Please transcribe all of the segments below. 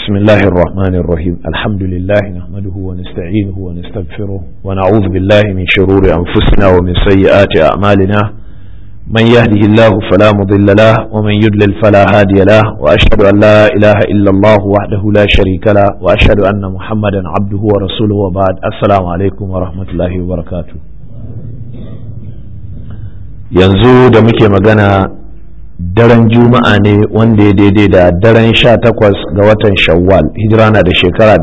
بسم الله الرحمن الرحيم الحمد لله نحمده ونستعينه ونستغفره ونعوذ بالله من شرور أنفسنا ومن سيئات أعمالنا من يهده الله فلا مضل له ومن يضلل فلا هادي له وأشهد أن لا إله إلا الله وحده لا شريك له وأشهد أن محمدا عبده ورسوله وبعد السلام عليكم ورحمة الله وبركاته yanzu da muke magana daren juma'a ne wanda ya daidai da daren sha takwas ga watan shawwal hijira na da shekara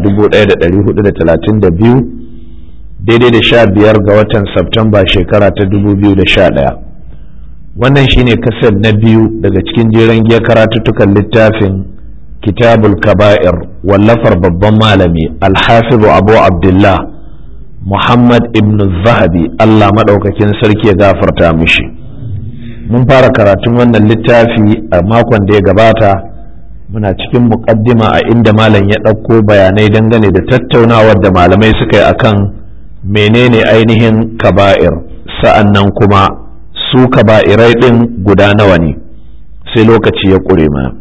1432 daidai da sha biyar ga watan Septemba shekara ta 2011 wannan shine kasar na biyu daga cikin jeren giya karatuttukan littafin kitabul kaba'ir wallafar babban malami alhafizu abu abdullah muhammad ibn zahabi allah maɗaukakin sarki ya gafarta mishi mun fara karatun wannan littafi a makon da ya gabata muna cikin muƙaddima a inda malam ya ɗauko bayanai dangane da tattaunawar da malamai suka yi akan menene ainihin kaba'ir sa'an nan kuma su kaba'irai ɗin guda nawa ne sai lokaci ya ƙure mana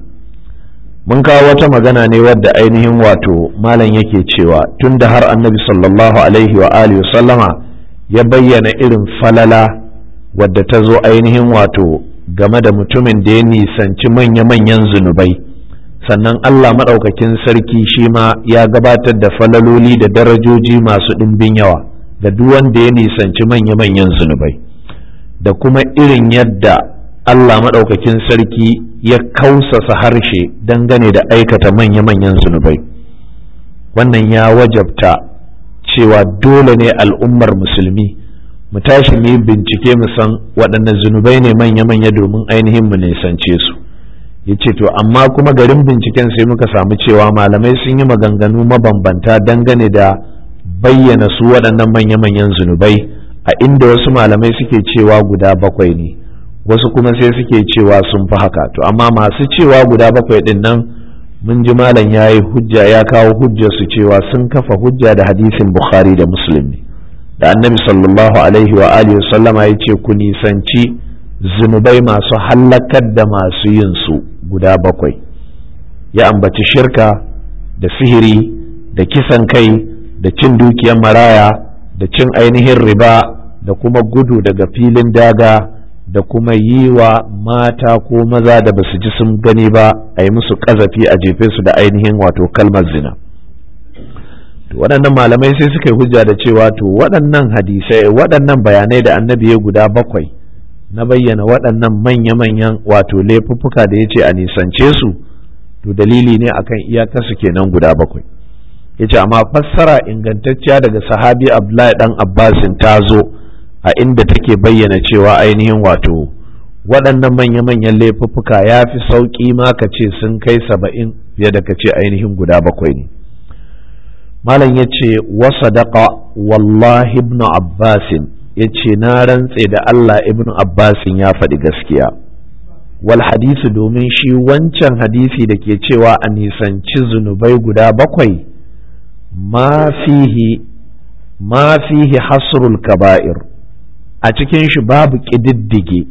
mun kawo wata magana ne wadda ainihin wato malam yake cewa tun da har annabi sallallahu alaihi wa alihi sallama ya bayyana irin falala wadda ta zo ainihin wato game da mutumin da ya nisanci manya-manyan zunubai sannan Allah maɗaukakin sarki shi ma ya gabatar da falaloli da darajoji masu ɗimbin yawa ga duk wanda ya nisanci manya-manyan zunubai da kuma irin yadda Allah maɗaukakin sarki ya kausasa harshe dangane da aikata manya-manyan zunubai wannan ya wajabta cewa dole ne al'ummar musulmi mu tashi mu yi bincike mu san waɗanne zunubai ne manya-manya domin ainihin mu nisance su ya ce to amma kuma garin binciken sai muka samu cewa malamai sun yi maganganu mabambanta dangane da bayyana su waɗannan manya-manyan zunubai a inda wasu malamai suke cewa guda bakwai ne wasu kuma sai suke cewa sun fi haka to amma masu cewa guda bakwai ɗin nan mun ji malam ya yi hujja ya kawo hujjar su cewa sun kafa hujja da hadisin bukhari da muslim ne da annabi sallallahu alaihi wa alihi sallama ya ce ku nisanci zunubai masu hallakar da masu yin su guda bakwai ya ambaci shirka da sihiri da kisan kai da cin dukiyar maraya da cin ainihin riba da kuma gudu daga filin daga da kuma yi wa mata ko maza da basu ji sun gani ba a yi musu ƙazafi a jefe su da ainihin wato kalmar zina waɗannan malamai sai suka yi hujja da cewa to waɗannan hadisai waɗannan bayanai da annabi ya guda bakwai na bayyana waɗannan manya-manyan wato laifuffuka da ya ce a nisance su to dalili ne akan iyakarsu kenan guda bakwai ya ce amma fassara ingantacciya daga sahabi abdullahi dan abbasin ta zo a inda take bayyana cewa ainihin wato waɗannan manya-manyan laifuffuka ya fi sauƙi ma ka ce sun kai saba'in fiye da ka ce ainihin guda bakwai ne malam ya ce wasadaqa wallahi ibnu abbasin ya ce na rantse da Allah ibnu abbasin ya faɗi gaskiya wal hadisi domin shi wancan hadisi da ke cewa a nisanci zunubai guda bakwai ma fihi ma fihi hasrul kaba'ir a cikin shi babu ƙididdige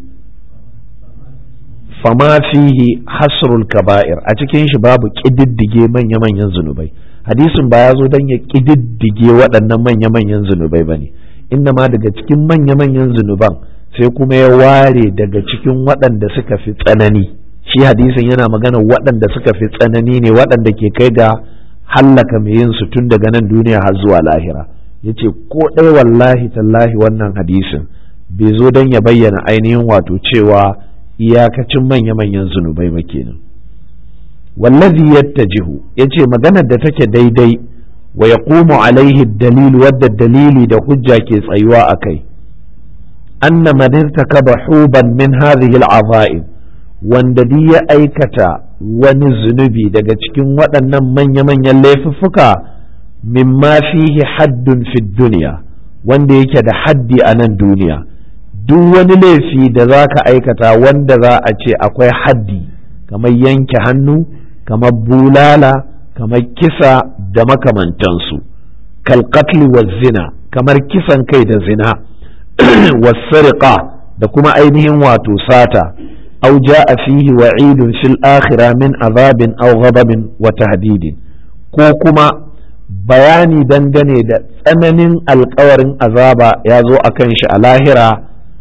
fama fihi hasrul kaba'ir a cikin shi babu ƙididdige manya-manyan zunubai hadisin ba ya zo don ya ƙididdige waɗannan manya-manyan zunubai ba ne inda ma daga cikin manya-manyan zunuban sai kuma ya ware daga cikin waɗanda suka fi tsanani shi hadisin yana magana waɗanda suka fi tsanani ne waɗanda ke kai ga hallaka mai yin su tun daga nan duniya har zuwa lahira ya ce ko ɗaya wallahi tallahi wannan hadisin bai zo don ya bayyana ainihin wato cewa iyakacin manya-manyan zunubai ba kenan wallazi yattajihu yace maganar da take daidai wa yaqumu alaihi dalil wadda dalili da hujja ke tsayuwa akai anna man irtakaba huban min hadhihi al'azaim wanda duk ya aikata wani zunubi daga cikin waɗannan manya-manyan laifuffuka mimma fihi haddun fi duniya wanda yake da haddi a nan duniya duk wani laifi da za ka aikata wanda za a ce akwai haddi kamar yanke hannu kamar bulala kamar kisa da makamantansu kalkatli wa zina kamar kisan kai da zina wasariƙa da kuma ainihin wato sata أو جاء فيه وعيد في الآخرة من عذاب أو غضب وتهديد ko kuma bayani dangane da tsananin alkawarin azaba ya zo a kan shi a lahira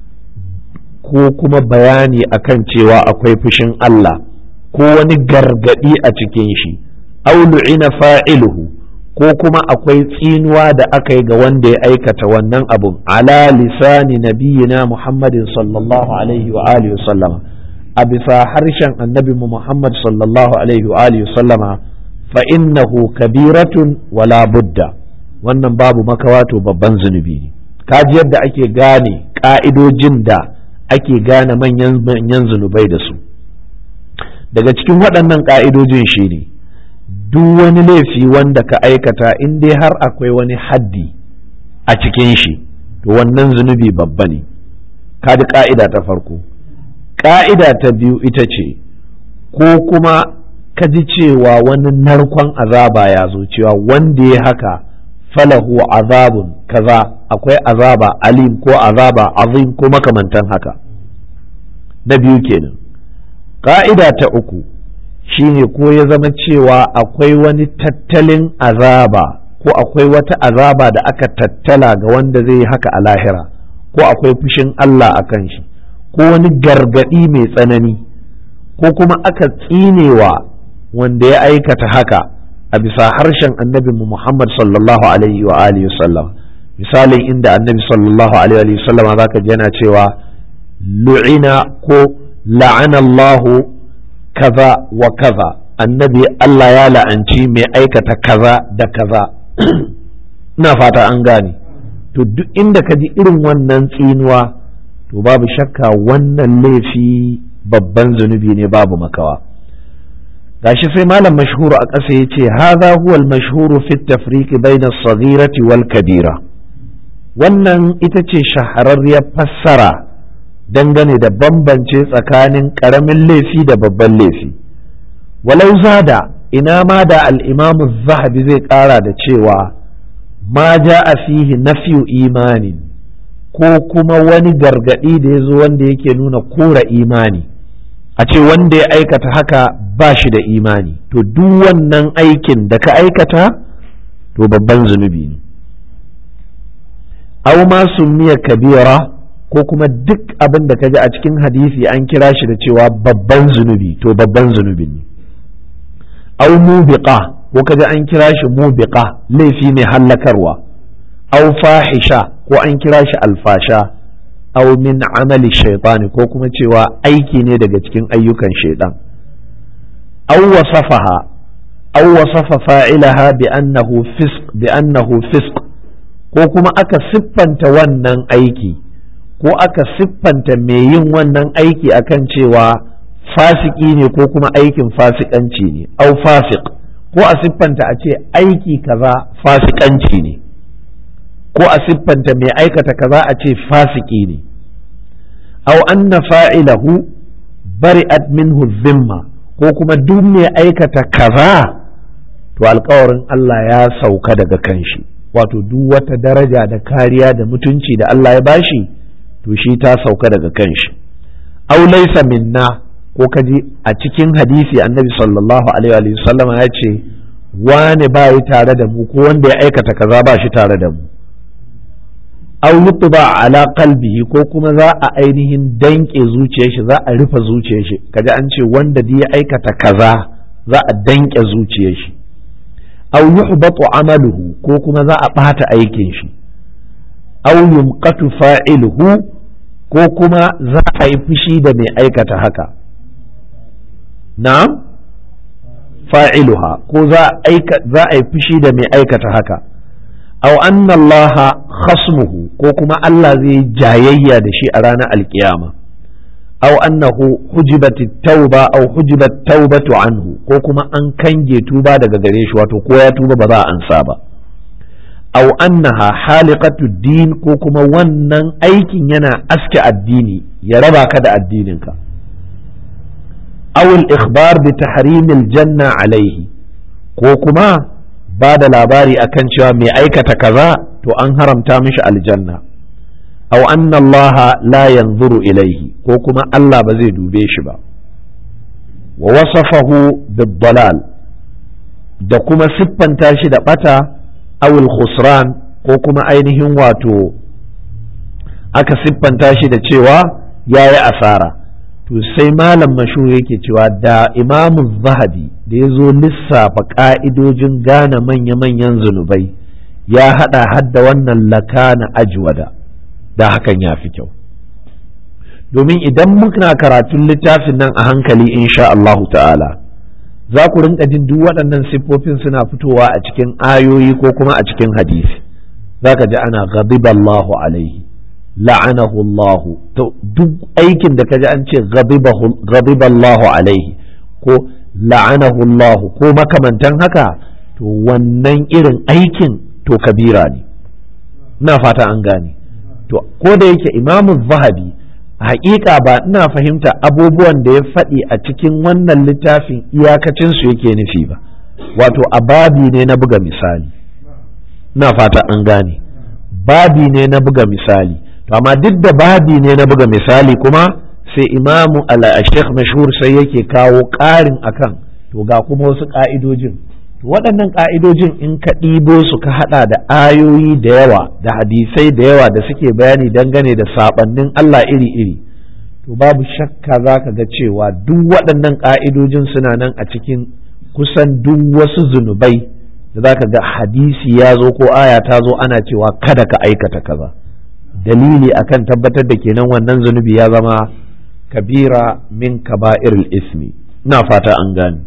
ko kuma bayani akan cewa akwai fushin Allah ko wani gargadi a cikin shi aulu'ina fa'iluhu ko kuma akwai tsinuwa da aka yi ga wanda ya aikata wannan abun ala lisani nabiyina muhammadin sallallahu alaihi wa alihi sallama a bisa harshen annabi muhammad sallallahu alaihi wa alihi sallama fa innahu kabiratun wala budda wannan babu makawato babban zunubi ne kaji yadda ake gane ka'idojin da ake gane manyan manyan zunubai da su daga cikin waɗannan ka'idojin shi ne duk wani laifi wanda ka aikata in dai har akwai wani haddi a cikin shi to wannan zunubi babba ne kaji ka'ida ta farko ka'ida ta biyu ita ce ko kuma ka ji cewa wani narkon azaba ya zo cewa wanda ya haka falahu azabun kaza akwai azaba alim ko azaba azim ko makamantan haka na biyu kenan ka'ida ta uku shine ko ya zama cewa akwai wani tattalin azaba ko akwai wata azaba da aka tattala ga wanda zai haka a lahira ko akwai fushin Allah a kan shi ko wani gargadi mai tsanani ko kuma aka tsinewa wanda ya aikata haka a bisa harshen annabi Muhammad sallallahu alaihi wa alihi sallam misalin inda annabi sallallahu alaihi wa sallam zaka ji yana cewa lu'ina ko la'anallahu kaza wa kaza annabi Allah ya la'anci mai aikata kaza da kaza ina fata an gane to duk inda ka ji irin wannan tsinuwa to babu shakka wannan laifi babban zunubi ne babu makawa gashi sai malam mashhuru a ƙasa ya ce haza huwal mashhuru fi tafriqi bayna as-saghirati wal kabira wannan ita ce shahararriyar fassara dangane da bambance tsakanin ƙaramin laifi da babban laifi walau zada ina ma da al'imamu zahabi zai ƙara da cewa ma ja a fihi nafiyu imani ko kuma wani gargaɗi da ya zo wanda yake nuna kora imani a ce wanda ya aikata haka ba shi da imani to duk wannan aikin da ka aikata to babban zunubi ne au ma miya kabira ko kuma duk abin da ka ji a cikin hadisi an kira shi da cewa babban zunubi to babban zunubi ne au mubiqa ko ka ji an kira shi mubiqa laifi mai hallakarwa au fahisha ko an kira shi alfasha au min amali shaitani ko kuma cewa aiki ne daga cikin ayyukan shaitan au wasafaha au wasafa fa'ilaha bi annahu fisq bi annahu fisq ko kuma aka siffanta wannan aiki ko aka siffanta mai yin wannan aiki akan cewa fasiki ne ko kuma aikin fasikanci ne au fasik ko a siffanta a ce aiki kaza fasikanci ne ko a siffanta mai aikata kaza a ce fasiki ne au anna fa'ilahu bari'at minhu zimma ko kuma duk mai aikata kaza to alkawarin Allah ya sauka daga kanshi wato duk wata daraja da kariya da mutunci da Allah ya bashi to shi ta sauka daga kanshi aw laysa minna ko kaji a cikin hadisi annabi sallallahu alaihi wa sallama ya ce wani ba yi tare da mu ko wanda ya aikata kaza ba shi tare da mu aw yutba ala qalbihi ko kuma za a ainihin danke zuciyar shi za a rufe zuciyar shi kaji an ce wanda da ya aikata kaza za a danke zuciyar shi aw yuhbatu amaluhu ko kuma za a bata aikin shi aw yumqatu fa'iluhu ko kuma za a yi fushi da mai aikata haka na'am fa'iluha ko za a yi fushi da mai aikata haka aw anna Allah khasmuhu ko kuma Allah zai jayayya da shi a ranar alkiyama aw annahu hujibat tauba aw hujibat taubatu anhu ko kuma an kange tuba daga gare shi wato ko ya tuba ba za a ansa ba aw annaha haliqatu din ko kuma wannan aikin yana aske addini ya raba ka da addininka aw al-ikhbar bi tahrim al-janna alayhi ko kuma ba da labari akan cewa mai aikata kaza to an haramta mishi aljanna aw anna allaha la yanzuru ilayhi ko kuma Allah ba zai dube shi ba wa wasafahu bid-dalal da kuma siffanta shi da bata awul khusran ko kuma ainihin wato aka siffanta shi da cewa ya yi asara to sai malam mashu yake cewa da imamu zahabi da ya zo lissafa ƙa'idojin gane manya-manyan zunubai ya haɗa hadda wannan laka na ajwada da hakan ya fi kyau domin idan muna karatun littafin nan a hankali insha Allahu ta'ala za ku rinka jin duk waɗannan siffofin suna fitowa a cikin ayoyi ko kuma a cikin hadisi za ka ji ana ghadiballahu alaihi la'anahu Allah to duk aikin da kaji an ce ghadiballahu alaihi ko la'anahu Allah ko makamantan haka to wannan irin aikin to kabira ne ina fata an gane to ko da yake imamu zahabi haƙiƙa ba ina fahimta abubuwan da ya faɗi a cikin wannan littafin iyakacinsu yake nufi ba wato a babi ne na buga misali ina fata an gane babi ne na buga misali to amma duk da babi ne na buga misali kuma sai imamu al-sheikh mashhur sai yake kawo ƙarin akan to ga kuma wasu ƙa'idojin to waɗannan ƙa'idojin in ka ɗibo su ka haɗa da ayoyi da yawa da hadisai da yawa da suke bayani dangane da saɓannin Allah iri-iri to babu shakka za ka ga cewa duk waɗannan ƙa'idojin suna nan a cikin kusan duk wasu zunubai da za ka ga hadisi ya zo ko aya ta zo ana cewa kada ka aikata kaza dalili akan tabbatar da kenan wannan zunubi ya zama kabira min kaba'iril ismi ina fata an gane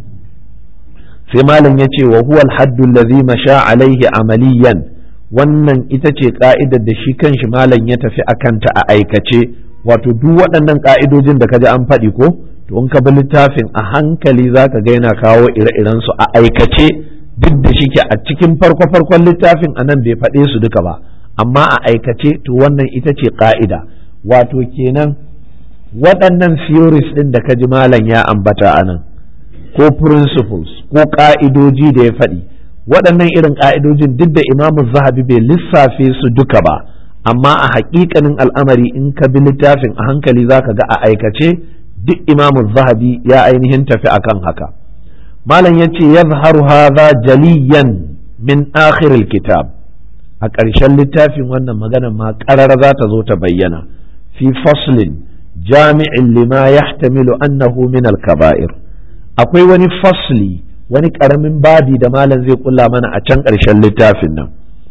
sai malam ya ce wa huwa alhaddu allazi masha alaihi amaliyan wannan ita ce ka'idar da shi kanshi malam ya tafi akanta a aikace wato duk waɗannan ka'idojin da kaji an faɗi ko to in ka bi littafin a hankali zaka ga yana kawo ire-iren su a aikace duk da shike a cikin farko-farkon littafin anan bai faɗe su duka ba amma a aikace to wannan ita ce ka'ida wato kenan waɗannan theories ɗin da kaji malam ya ambata anan ko principles ko ka'idoji da ya faɗi waɗannan irin ka'idojin duk da imamu zahabi bai lissafe su duka ba amma a haƙiƙanin al'amari in ka bi littafin a hankali za ka ga a aikace duk imamu zahabi ya ainihin tafi akan haka malam ya ce ya hadha jaliyan min akhiril kitab a ƙarshen littafin wannan magana ma ƙarar za ta zo ta bayyana fi faslin jami'in lima yahtamilu annahu min al-kaba'ir akwai wani fasli wani ƙaramin babi da malam zai kulla mana a can ƙarshen littafin nan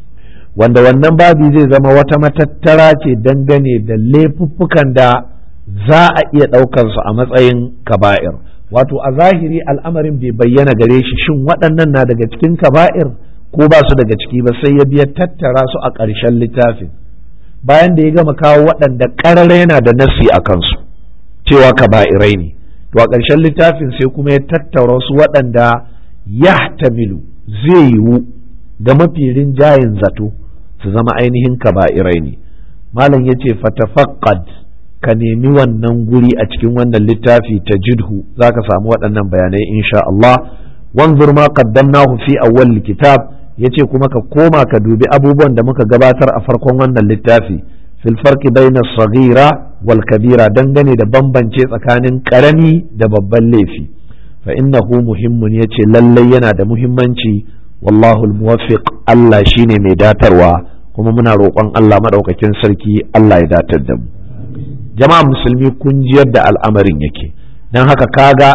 wanda wannan babi zai zama wata matattara ce dangane da laifuffukan da za a iya ɗaukansu a matsayin kaba'ir wato a zahiri al'amarin bai bayyana gare shi shin waɗannan na daga cikin kaba'ir ko ba su daga ciki ba sai ya biya tattara su a ƙarshen littafin bayan da ya gama kawo waɗanda ƙarara yana da nasi a kansu cewa kaba'irai ne to a ƙarshen littafin sai kuma ya tattaura su waɗanda ya tamilu zai yiwu da mafi rinjayen zato su zama ainihin kaba'irai ne malam ya ce fatafaqqad ka nemi wannan guri a cikin wannan littafi ta jidhu za ka samu waɗannan bayanai insha Allah wanzur ma qaddamnahu fi awwal kitab yace kuma ka koma ka dubi abubuwan da muka gabatar a farkon wannan littafi fil farqi bayna saghira wal kabira dangane da bambance tsakanin karami da babban laifi fa innahu muhimmun yace lallai yana da muhimmanci wallahu muwaffiq Allah shine mai datarwa kuma muna roƙon Allah madaukakin sarki Allah ya datar da mu jama'a musulmi kun ji yadda al'amarin yake dan haka kaga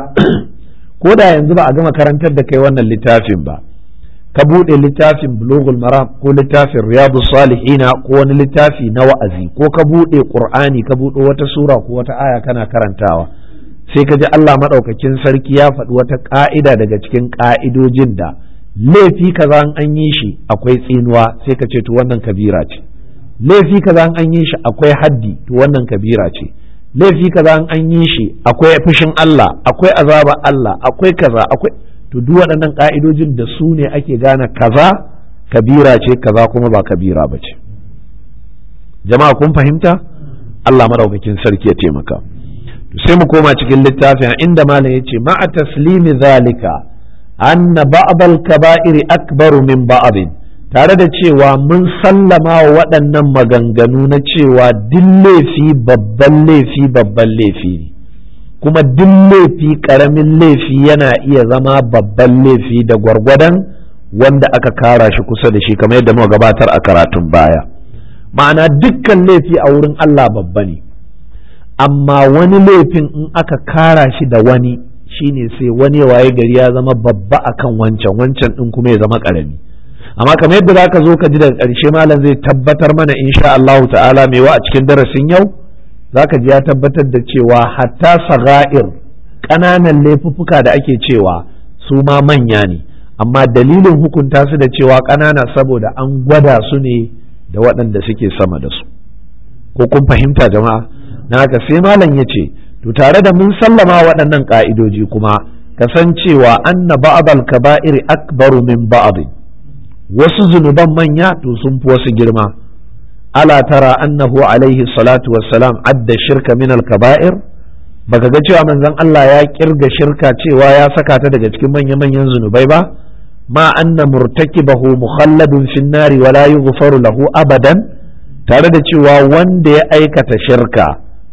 ko da yanzu ba a gama karantar da kai wannan littafin ba ka buɗe littafin bulugul maram ko littafin riyadu salihina ko wani littafi na wa'azi ko ka buɗe qur'ani ka buɗe wata sura ko wata aya kana karantawa sai ka ji Allah maɗaukakin sarki ya faɗi wata ƙa'ida daga cikin ƙa'idojin da laifi kaza an yi shi akwai tsinuwa sai ka ce to wannan kabira ce laifi kaza an yi shi akwai haddi to wannan kabira ce laifi kaza an yi shi akwai fushin Allah akwai azaba Allah akwai kaza akwai to duk waɗannan ƙa'idojin da su ne ake gane kaza kabira ce kaza kuma ba kabira ba ce jama'a kun fahimta Allah maɗaukakin sarki ya taimaka sai mu koma cikin littafin inda malam ya ce ma'a taslimi zalika anna ba'dal kaba'iri akbaru min ba'din tare da cewa mun sallama wa waɗannan maganganu na cewa duk laifi babban laifi babban laifi ne kuma duk laifi ƙaramin laifi yana iya zama babban laifi da gwargwadon wanda aka kara shi kusa da shi kamar yadda muka gabatar a karatun baya ma'ana dukkan laifi a wurin Allah babba ne amma wani laifin in aka kara shi da wani shine sai wani waye gari ya zama babba akan wancan wancan din kuma ya zama karami amma kamar yadda zaka zo ka ji daga ƙarshe malam zai tabbatar mana insha Allah ta'ala mewa a cikin darasin yau zaka ji ya tabbatar da cewa hatta saga'ir ƙananan laifuffuka da ake cewa su ma manya ne amma dalilin hukunta su da cewa ƙanana saboda an gwada su ne da waɗanda suke sama da su ko kun fahimta jama'a na haka sai malam ya ce to tare da mun sallama waɗannan ƙa'idoji kuma kasancewa anna ba'dal kaba'ir akbaru min ba'd wasu zunuban manya to sun fi wasu girma ala tara annahu alaihi salatu wassalam adda shirka min al kaba'ir baka ga cewa manzon Allah ya kirga shirka cewa ya saka ta daga cikin manya-manyan zunubai ba ma anna murtakibahu mukhalladun fin nari wa la yughfaru lahu abadan tare da cewa wanda ya aikata shirka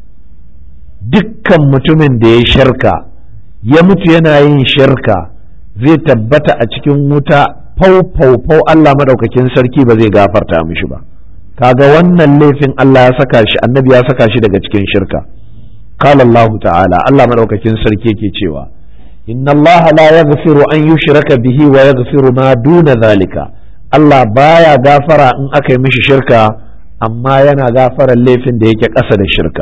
dukkan mutumin da ya shirka ya mutu yana yin shirka zai tabbata a cikin wuta fau fau fau Allah madaukakin sarki ba zai gafarta mishi ba kaga wannan laifin Allah ya saka shi annabi ya saka shi daga cikin shirka قال الله تعالى الله مدوكاكين سركي yake cewa inna Allah la yaghfiru an yushraka bihi wa yaghfiru ma duna zalika Allah baya gafara in aka yi mishi shirka amma yana gafara laifin da yake ƙasa da shirka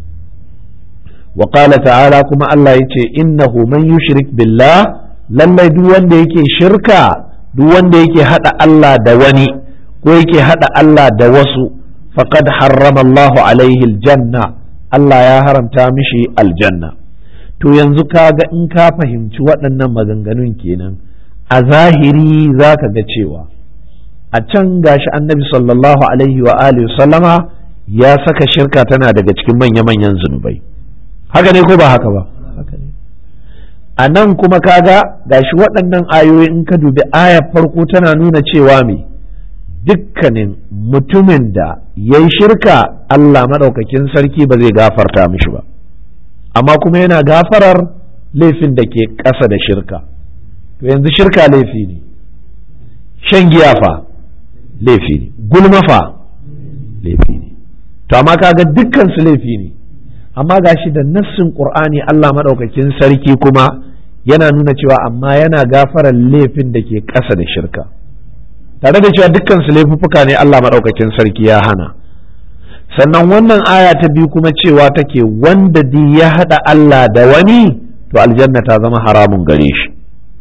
wa qala ta'ala kuma Allah yace innahu man yushrik billah lallai duk wanda yake shirka duk wanda yake hada Allah da wani ko yake hada Allah da wasu faqad harrama Allahu alaihi aljanna Allah ya haramta mishi aljanna to yanzu kaga in ka fahimci waɗannan maganganun kenan a zahiri za ka ga cewa a can gashi annabi sallallahu alaihi wa alihi sallama ya saka shirka tana daga cikin manya-manyan zunubai haka ne ko ba haka ba a nan kuma kaga gashi waɗannan ayoyi in ka dubi ayar farko tana nuna cewa me dukkanin mutumin da ya yi shirka Allah maɗaukakin sarki ba zai gafarta mishi ba amma kuma yana gafarar laifin da ke ƙasa da shirka to yanzu shirka laifi ne shan giya fa laifi ne gulma fa laifi ne to amma kaga dukkan su laifi ne amma gashi da nassin qur'ani Allah maɗaukakin sarki kuma yana nuna cewa amma yana gafarar laifin da ke ƙasa da shirka tare da cewa dukkan su laifuffuka ne Allah maɗaukakin sarki ya hana sannan wannan aya ta biyu kuma cewa take wanda di ya haɗa Allah da wani to aljanna ta zama haramun gare shi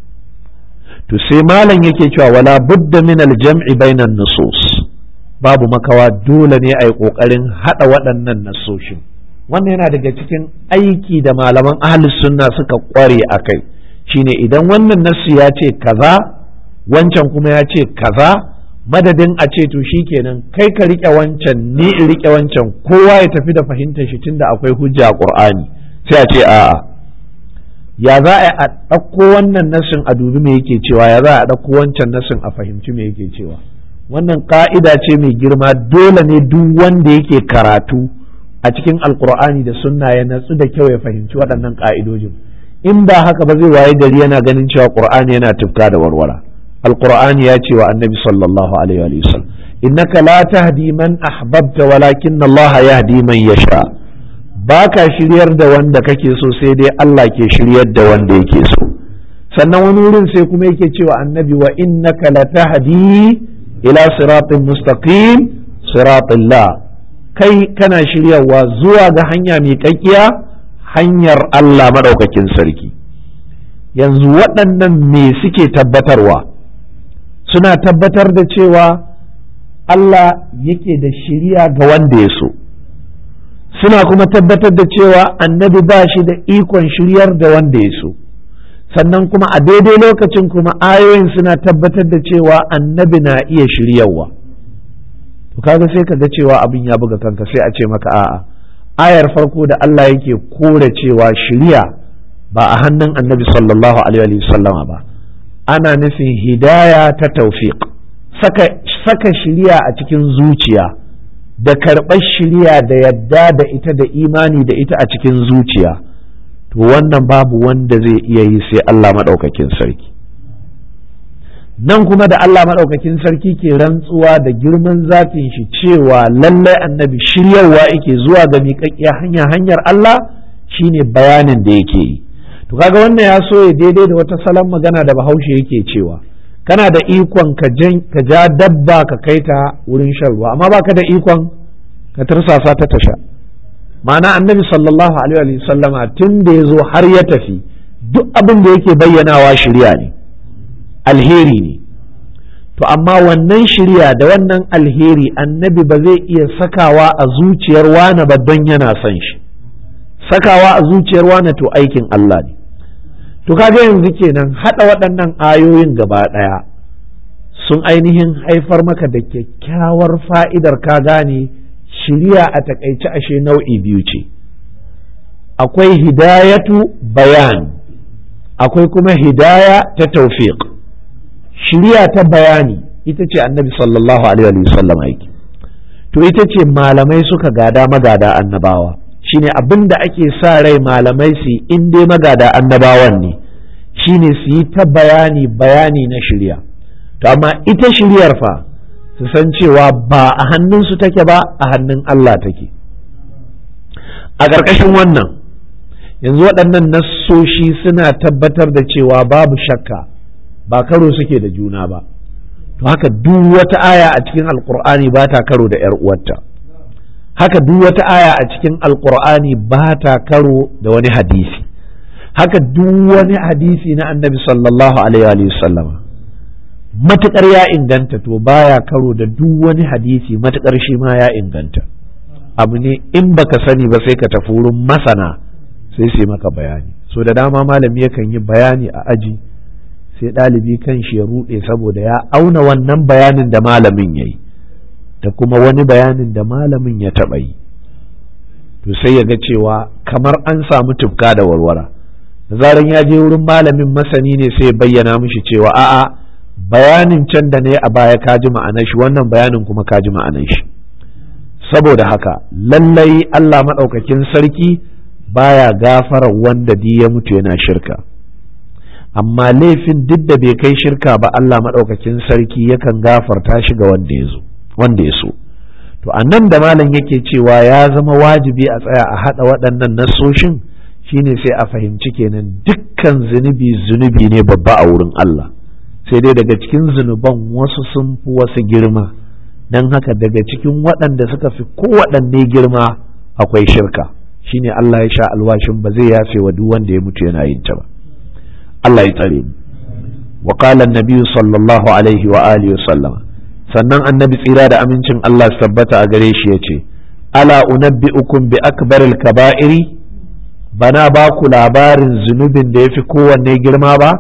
to sai malam yake cewa wala budda min aljam'i bainan nusus babu makawa dole ne a yi ƙoƙarin haɗa waɗannan nasoshin wannan yana daga cikin aiki da malaman ahlus sunna suka ƙware a kai shine idan wannan nasu ya ce kaza wancan kuma ya ce kaza madadin a ce to kenan kai ka rike wancan ni in rike wancan kowa ya tafi da fahimtar shi tunda akwai hujja a qur'ani sai a ce a'a ya za a ɗauko wannan nasin a dubi me yake cewa ya za a ɗauko wancan nasin a fahimci me yake cewa wannan ka'ida ce mai girma dole ne duk wanda yake karatu a cikin alkur'ani da sunna ya natsu da kyau ya fahimci waɗannan ka'idojin in ba haka ba zai waye gari yana ganin cewa qur'ani yana tufka da warwara alqur'ani ya ce wa annabi sallallahu alaihi wa sallam innaka la tahdi man ahbabta walakin Allah yahdi man yasha baka shiryar da wanda kake so sai dai Allah ke shiryar da wanda yake so sannan wani wurin sai kuma yake cewa annabi wa innaka la tahdi ila siratin mustaqim siratillah kai kana shiryarwa zuwa ga hanya mai kakkiya hanyar Allah maɗaukakin sarki yanzu waɗannan me suke tabbatarwa suna tabbatar da cewa Allah yake da shiriya ga wanda ya so suna kuma tabbatar da cewa annabi ba shi da ikon shiryar da wanda ya so sannan kuma a daidai lokacin kuma ayoyin suna tabbatar da cewa annabi na iya shiryarwa to kaga sai ka ga cewa abin ya buga kanka sai a ce maka a'a ayar farko da Allah yake kore cewa shiriya ba a hannun annabi sallallahu alaihi sallama ba ana nufin hidaya ta taufiq saka, saka shiriya a cikin zuciya da karɓar shiriya da yadda da ita da imani da ita a cikin zuciya to wannan babu wanda zai iya yi sai Allah maɗaukakin sarki nan kuma da Allah maɗaukakin sarki ke rantsuwa da girman zatin shi cewa lallai annabi shiryarwa yake zuwa ga miƙaƙƙiya hanya hanyar Allah shine bayanin da yake yi to kaga wannan ya so ya daidai da wata salon magana da bahaushe yake cewa kana da ikon ka ja dabba ka kai ta wurin shan ruwa amma baka da ikon ka tursasa ta tasha ma'ana annabi sallallahu alaihi wa sallama tun da ya zo har ya tafi duk abin da yake bayyanawa shirya ne alheri ne to amma wannan shirya da wannan alheri annabi ba zai iya sakawa a zuciyar wane ba don yana son shi sakawa a zuciyar wane to aikin Allah ne to kaga yanzu kenan haɗa waɗannan ayoyin gaba ɗaya sun ainihin haifar maka da kyakkyawar fa'idar ka gane shirya a takaice ashe nau'i biyu ce akwai hidayatu bayan akwai kuma hidaya ta taufiq shirya ta bayani ita ce annabi sallallahu alaihi wasallam aiki to ita ce malamai suka gada magada annabawa shine abin da ake sa rai malamai su in dai magada annabawan ne shine su yi ta bayani bayani na shirya to amma ita shiryar fa su san cewa ba a hannunsu take ba a hannun Allah take a ƙarƙashin wannan yanzu waɗannan nassoshi suna tabbatar da cewa babu shakka ba karo suke da juna ba to haka duk wata aya a cikin alkur'ani ba ta karo da 'yar uwarta haka duk wata aya a cikin alkur'ani ba ta karo da wani hadisi haka duk wani hadisi na annabi sallallahu alaihi wa sallama matukar ya inganta to baya karo da duk wani hadisi matukar shi ma ya inganta abu ne in baka sani ba sai ka tafi wurin masana sai su maka bayani so da dama malami yakan yi bayani a aji sai ɗalibi kan shi ya ruɗe saboda ya auna wannan bayanin da malamin ya yi da kuma wani bayanin da malamin ya taɓa yi to sai ya ga cewa kamar an samu tufka da warwara da zaran ya je wurin malamin masani ne sai ya bayyana mishi cewa a'a bayanin can da ne a baya ka ji ma'anar shi wannan bayanin kuma ka ji ma'anar shi saboda haka lallai Allah maɗaukakin sarki baya gafara wanda di ya mutu yana shirka amma laifin duk da bai kai shirka ba Allah maɗaukakin sarki yakan gafarta shi ga wanda ya zo wanda ya so to a nan da malam yake cewa ya zama wajibi a tsaya a haɗa waɗannan nasoshin shine sai a fahimci kenan dukkan zunubi zunubi ne babba a wurin Allah sai dai daga cikin zunuban wasu sun fi wasu girma don haka daga cikin waɗanda suka fi kowaɗanne girma akwai shirka shine Allah ya sha alwashin ba zai yafe wa duk wanda ya mutu yana yin ta ba Allah ya tsare mu wa qala an-nabi sallallahu alaihi wa alihi sallama sannan annabi tsira da amincin Allah su tabbata a gare shi yace ala unabbi'ukum bi akbaril kaba'iri bana ba ku labarin zunubin da yafi kowanne girma ba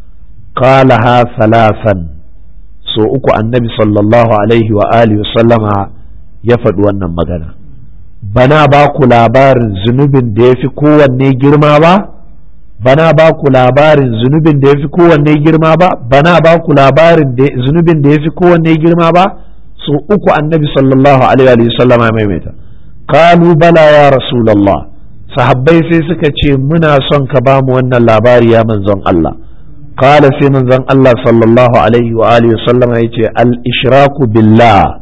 qalaha salasan so uku annabi sallallahu alaihi wa alihi sallama ya faɗi wannan magana bana ba ku labarin zunubin da yafi kowanne girma ba bana ba ku labarin zunubin da ya fi kowanne girma ba bana ba ku labarin zunubin da ya fi kowanne girma ba so uku annabi sallallahu alaihi wa sallam ya maimaita kalu bala ya rasulullah sahabbai sai suka ce muna son ka ba mu wannan labari ya manzon Allah kala sai manzon Allah sallallahu alaihi wa alihi wa sallam ya ce al ishraku billah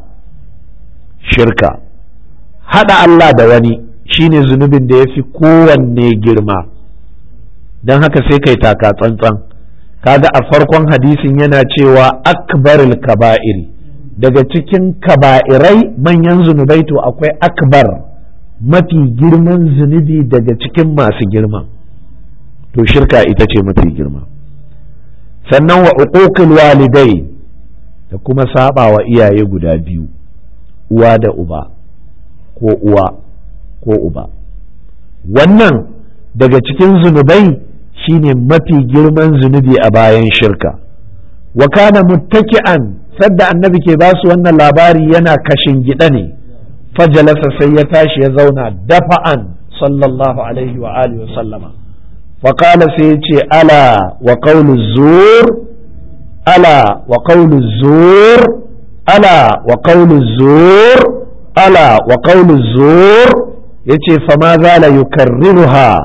shirka hada Allah da wani shine zunubin da ya fi kowanne girma don haka sai kai taka tsantsan kaga a farkon hadisin yana cewa akbaril kaba'iri daga cikin kaba'irai manyan zunubai to akwai akbar mafi girman zunubi daga cikin masu girma to shirka ita ce mafi girma sannan wa uquqil walidai da kuma saba wa iyaye guda biyu uwa da uba ko uwa ko uba wannan daga cikin zunubai shine mafi girman zunubi a bayan shirka wa kana muttaki'an sadda annabi ke ba su wannan labari yana kashin gida ne fajalasa sai ya tashi ya zauna dafa'an sallallahu alaihi wa alihi wa sallama wa qala sai ya ce ala wa qawlu zur ala wa qawlu zur ala wa qawlu zur ala wa qawlu zur yace fa ma zala yukarriruha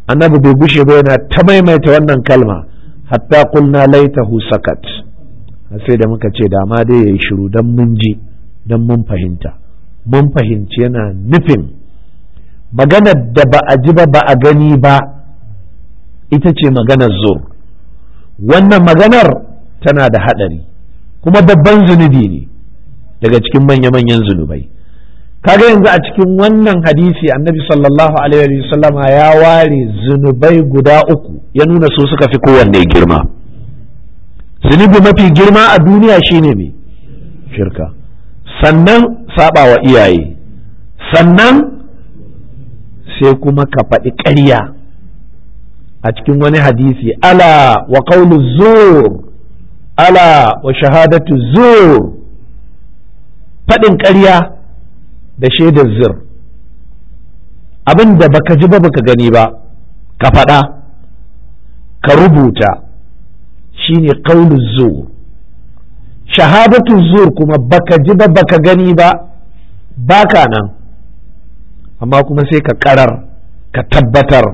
annabi bai gushe ba yana ta maimaita wannan kalma hatta qulna laitahu sakat sai da muka ce da ma dai yayi shiru dan mun ji dan mun fahimta mun fahimci yana nufin maganar da ba a ji ba ba a gani ba ita ce maganar zur wannan maganar tana da haɗari kuma babban zunubi ne daga cikin manya-manyan zunubai kaga yanzu a cikin wannan hadisi annabi sallallahu alaihi wasallama ya ware zunubai guda uku ya nuna su suka fi kowanne girma zunubi mafi girma a duniya shine mai shirka sannan saba wa iyaye sannan sai kuma ka faɗi ƙarya a cikin wani hadisi ala wa qawlu zur ala wa shahadatu zur faɗin ƙarya da shaidar zir abin da baka ji ba baka gani ba ka faɗa ka rubuta shine qawlu zur shahadatu zur kuma baka ji ba baka gani ba baka nan amma kuma sai ka karar ka tabbatar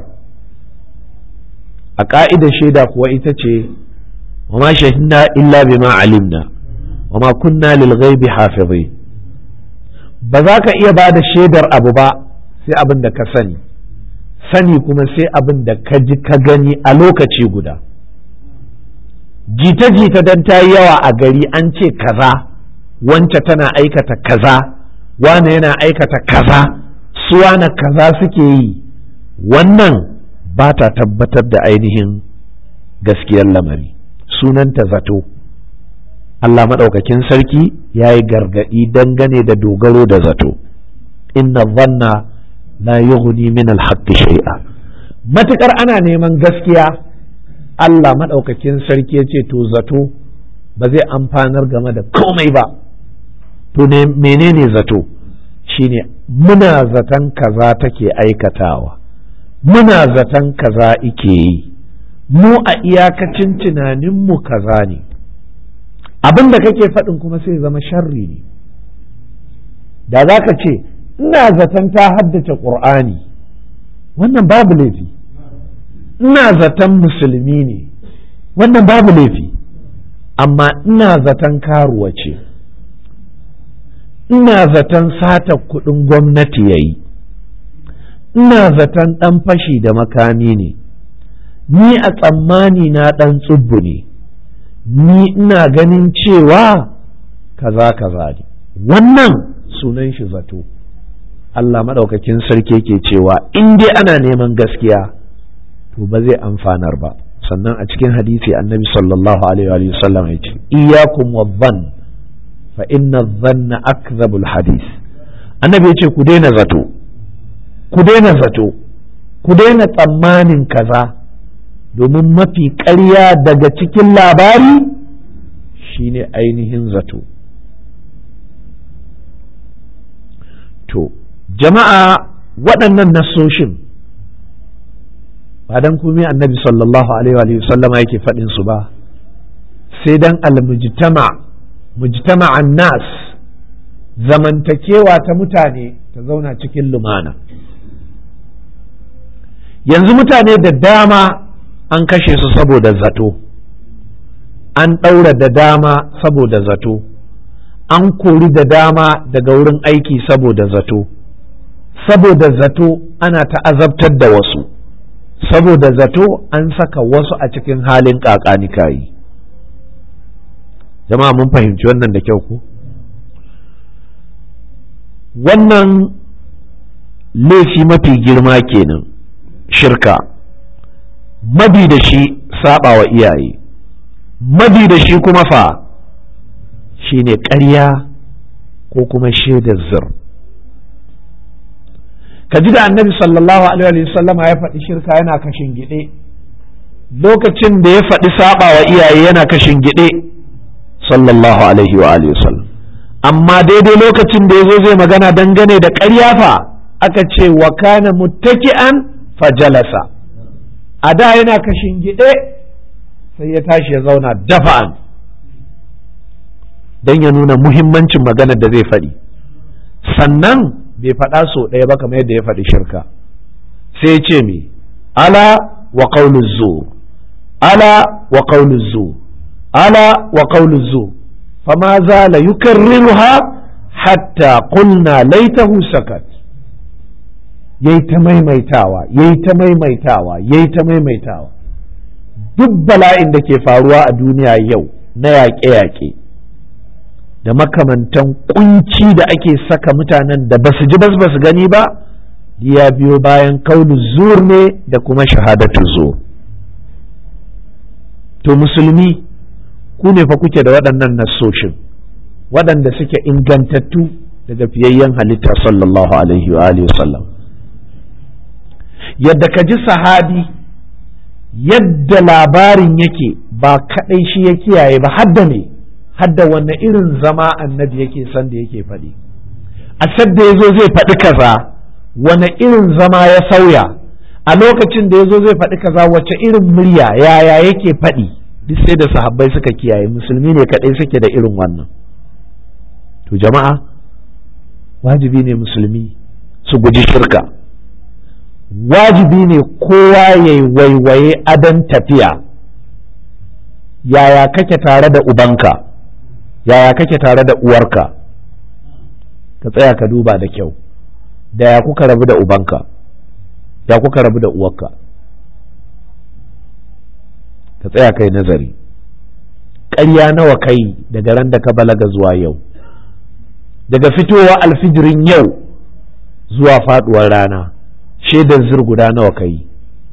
a ƙa'idar shaida kuwa ita ce wa ma shahidna illa bima alimna wa ma kunna lil ghaibi hafizin ba za ka iya ba da shaidar abu ba sai abin da ka sani sani kuma sai abin da ka ji ka gani a lokaci guda jita-jita don ta yi yawa a gari an ce kaza wance tana aikata kaza wane yana aikata kaza su wane kaza suke yi wannan ba ta tabbatar da ainihin gaskiyar lamari sunanta zato Allah maɗaukakin sarki ya yi gargaɗi dangane da dogaro da zato inna zanna la yughni min alhaqqi shay'a matukar ana neman gaskiya Allah maɗaukakin sarki ya ce to zato ba zai amfanar game da komai ba to ne menene zato shine muna zaton kaza take aikatawa muna zaton kaza ike yi mu a iyakacin tunaninmu kaza ne abin da kake faɗin kuma sai zama sharri ne da za ka ce ina zaton ta haddace ƙur'ani wannan babu laifi ina zaton musulmi ne wannan babu laifi amma ina zaton karuwa ce ina zaton sata kuɗin gwamnati ya yi ina zaton ɗan fashi da makami ne ni a tsammani na ɗan tsubbu ne ni ina ganin cewa kaza kaza ne wannan sunan shi zato Allah maɗaukakin sarki ke cewa in dai ana neman gaskiya to ba zai amfanar ba sannan a cikin hadisi annabi sallallahu alaihi wa sallam ya ce iyakum wa dhann fa inna dhanna akdhabul hadis annabi ya ce ku daina zato ku daina zato ku daina tsammanin kaza domin mafi ƙarya daga cikin labari shine ainihin zato to jama'a waɗannan nasoshin ba dan komai annabi sallallahu alaihi wa sallama yake faɗin su ba sai dan almujtama mujtama'an nas zamantakewa ta mutane ta zauna cikin lumana yanzu mutane da dama an kashe su saboda zato an ɗaura da dama saboda zato an kori da dama daga wurin aiki saboda zato saboda zato ana ta'azabtar da wasu saboda zato an saka wasu a cikin halin kakanikayi jama'a mun fahimci wannan da kyau ko wannan laifi mafi girma kenan shirka mabi da shi saba wa iyaye mabi da shi kuma fa shine ƙarya ko kuma shaidar zir ka ji da annabi sallallahu alaihi wasallama ya faɗi shirka yana kashin gide lokacin da ya faɗi saba wa iyaye yana kashin gide sallallahu alaihi wa alihi wasallam amma daidai lokacin da ya zo zai magana dangane da ƙarya fa aka ce wa kana muttaki'an fajalasa a da yana kashin gide sai ya tashi ya zauna dafa'an don ya nuna muhimmancin maganar da zai faɗi sannan bai faɗa so ɗaya ba kamar yadda ya faɗi shirka sai ce me ala wa qawlu zur ala wa qawlu zur ala wa qawlu zur fama zala yukarriruha hatta qulna laitahu sakat yayi ta maimaitawa yayi ta maimaitawa yayi ta maimaitawa duk bala'in da ke faruwa a duniya yau na yaƙe-yaƙe da makamantan kunci da ake saka mutanen da basu ji bas basu gani ba ya biyo bayan kaulu zur ne da kuma shahadatu zur to musulmi ku ne fa kuke da waɗannan nassoshin waɗanda suke ingantattu daga fiyayyen halitta sallallahu alaihi wa alihi wasallam yadda ka ji sahabi yadda labarin yake ba kaɗai shi ya kiyaye ba hadda ne hadda wanne irin zama annabi yake san da yake faɗi a sadda ya zo zai faɗi kaza wane irin zama ya sauya a lokacin da ya zo zai faɗi kaza wace irin murya yaya yake faɗi duk sai da sahabbai suka kiyaye musulmi ne kaɗai suke da irin wannan to jama'a wajibi ne musulmi su guji shirka wajibi ne kowa ya yi waiwaye adon tafiya yaya kake tare da ubanka yaya kake tare da uwarka ka tsaya ka duba da kyau da ya kuka rabu da ubanka ya kuka rabu da uwarka ka tsaya kai nazari ƙarya nawa kai daga ran da ka balaga zuwa yau daga fitowa alfijirin yau zuwa faduwar rana shaidar zir guda nawa kai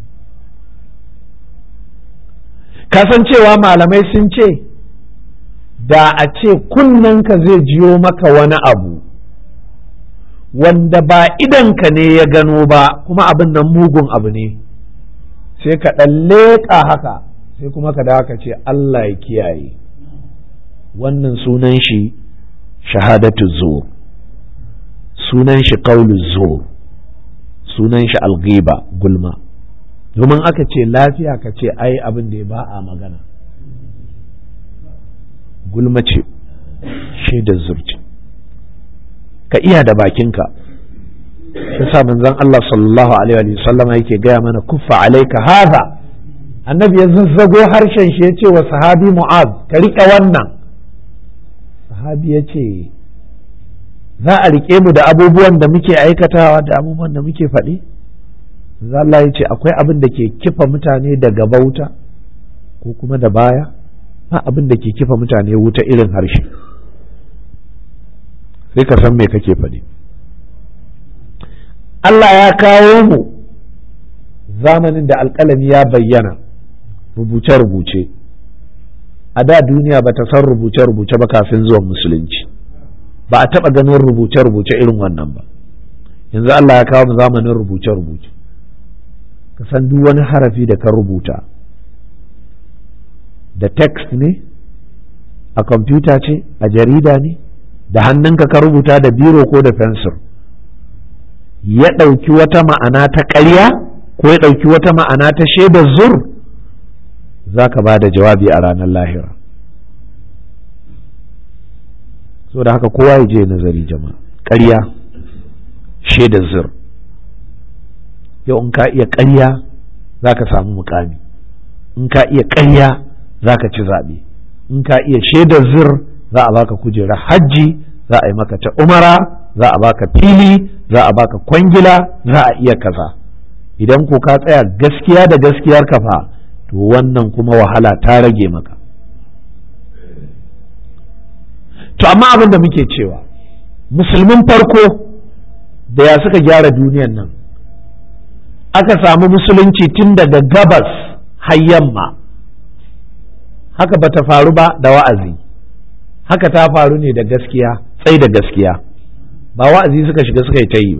kasancewa malamai sun ce da a ce kunnenka zai jiyo maka wani abu wanda ba idanka ne ya gano ba kuma abin nan mugun abu ne sai ka ɗan leƙa haka sai kuma ka dawo ka ce Allah ya kiyaye wannan sunan shi shahadatu zuwa sunan shi qaulu zuwa sunan shi alghiba gulma domin aka ce lafiya ka ce ai abin da ya ba a magana gulma ce shaidar zurci ka iya da bakinka sa manzon Allah sallallahu alaihi wa sallama yake gaya mana kuffa alaika haza annabi ya zazzago harshen shi ya ce wa sahabi mu'az ka riƙe wannan sahabi ya ce za a riƙe mu da abubuwan da muke aikatawa da abubuwan da muke faɗi Allah ya ce akwai abin da ke kifa mutane daga bauta ko kuma da baya ba abin da ke kifa mutane wuta irin harshe sai ka san me kake faɗi Allah ya kawo mu zamanin da alƙalami ya bayyana rubuce-rubuce a da duniya ba ta san rubuce-rubuce ba kafin zuwan musulunci ba a taɓa ganin rubuce-rubuce irin wannan ba yanzu Allah ya kawo mu zamanin rubuce-rubuce ka san duk wani harafi da ka rubuta da text ne a kwamfuta ce a jarida ne da hannunka ka rubuta da biro ko da fensir ya ɗauki wata ma'ana ta ƙarya ko ya ɗauki wata ma'ana ta shaidar zur za ka ba da jawabi a ranar lahira so da haka kowa ya je nazari jama'a ƙarya shaidar zur yau in ka iya ƙarya za ka samu mukami in ka iya ƙarya za ka ci zaɓe in ka iya shaidar zur za a baka kujerar hajji za a yi maka ta umara za a baka fili za a baka kwangila za a iya kaza idan ko ka tsaya gaskiya da gaskiyar kafa to wannan kuma wahala ta rage maka to amma abin da muke cewa musulmin farko da ya suka gyara duniyan nan aka samu musulunci tun daga gabas har yamma haka ba ta faru ba da wa'azi haka ta faru ne da gaskiya tsai da gaskiya ba wa'azi suka shiga suka yi ta yi ba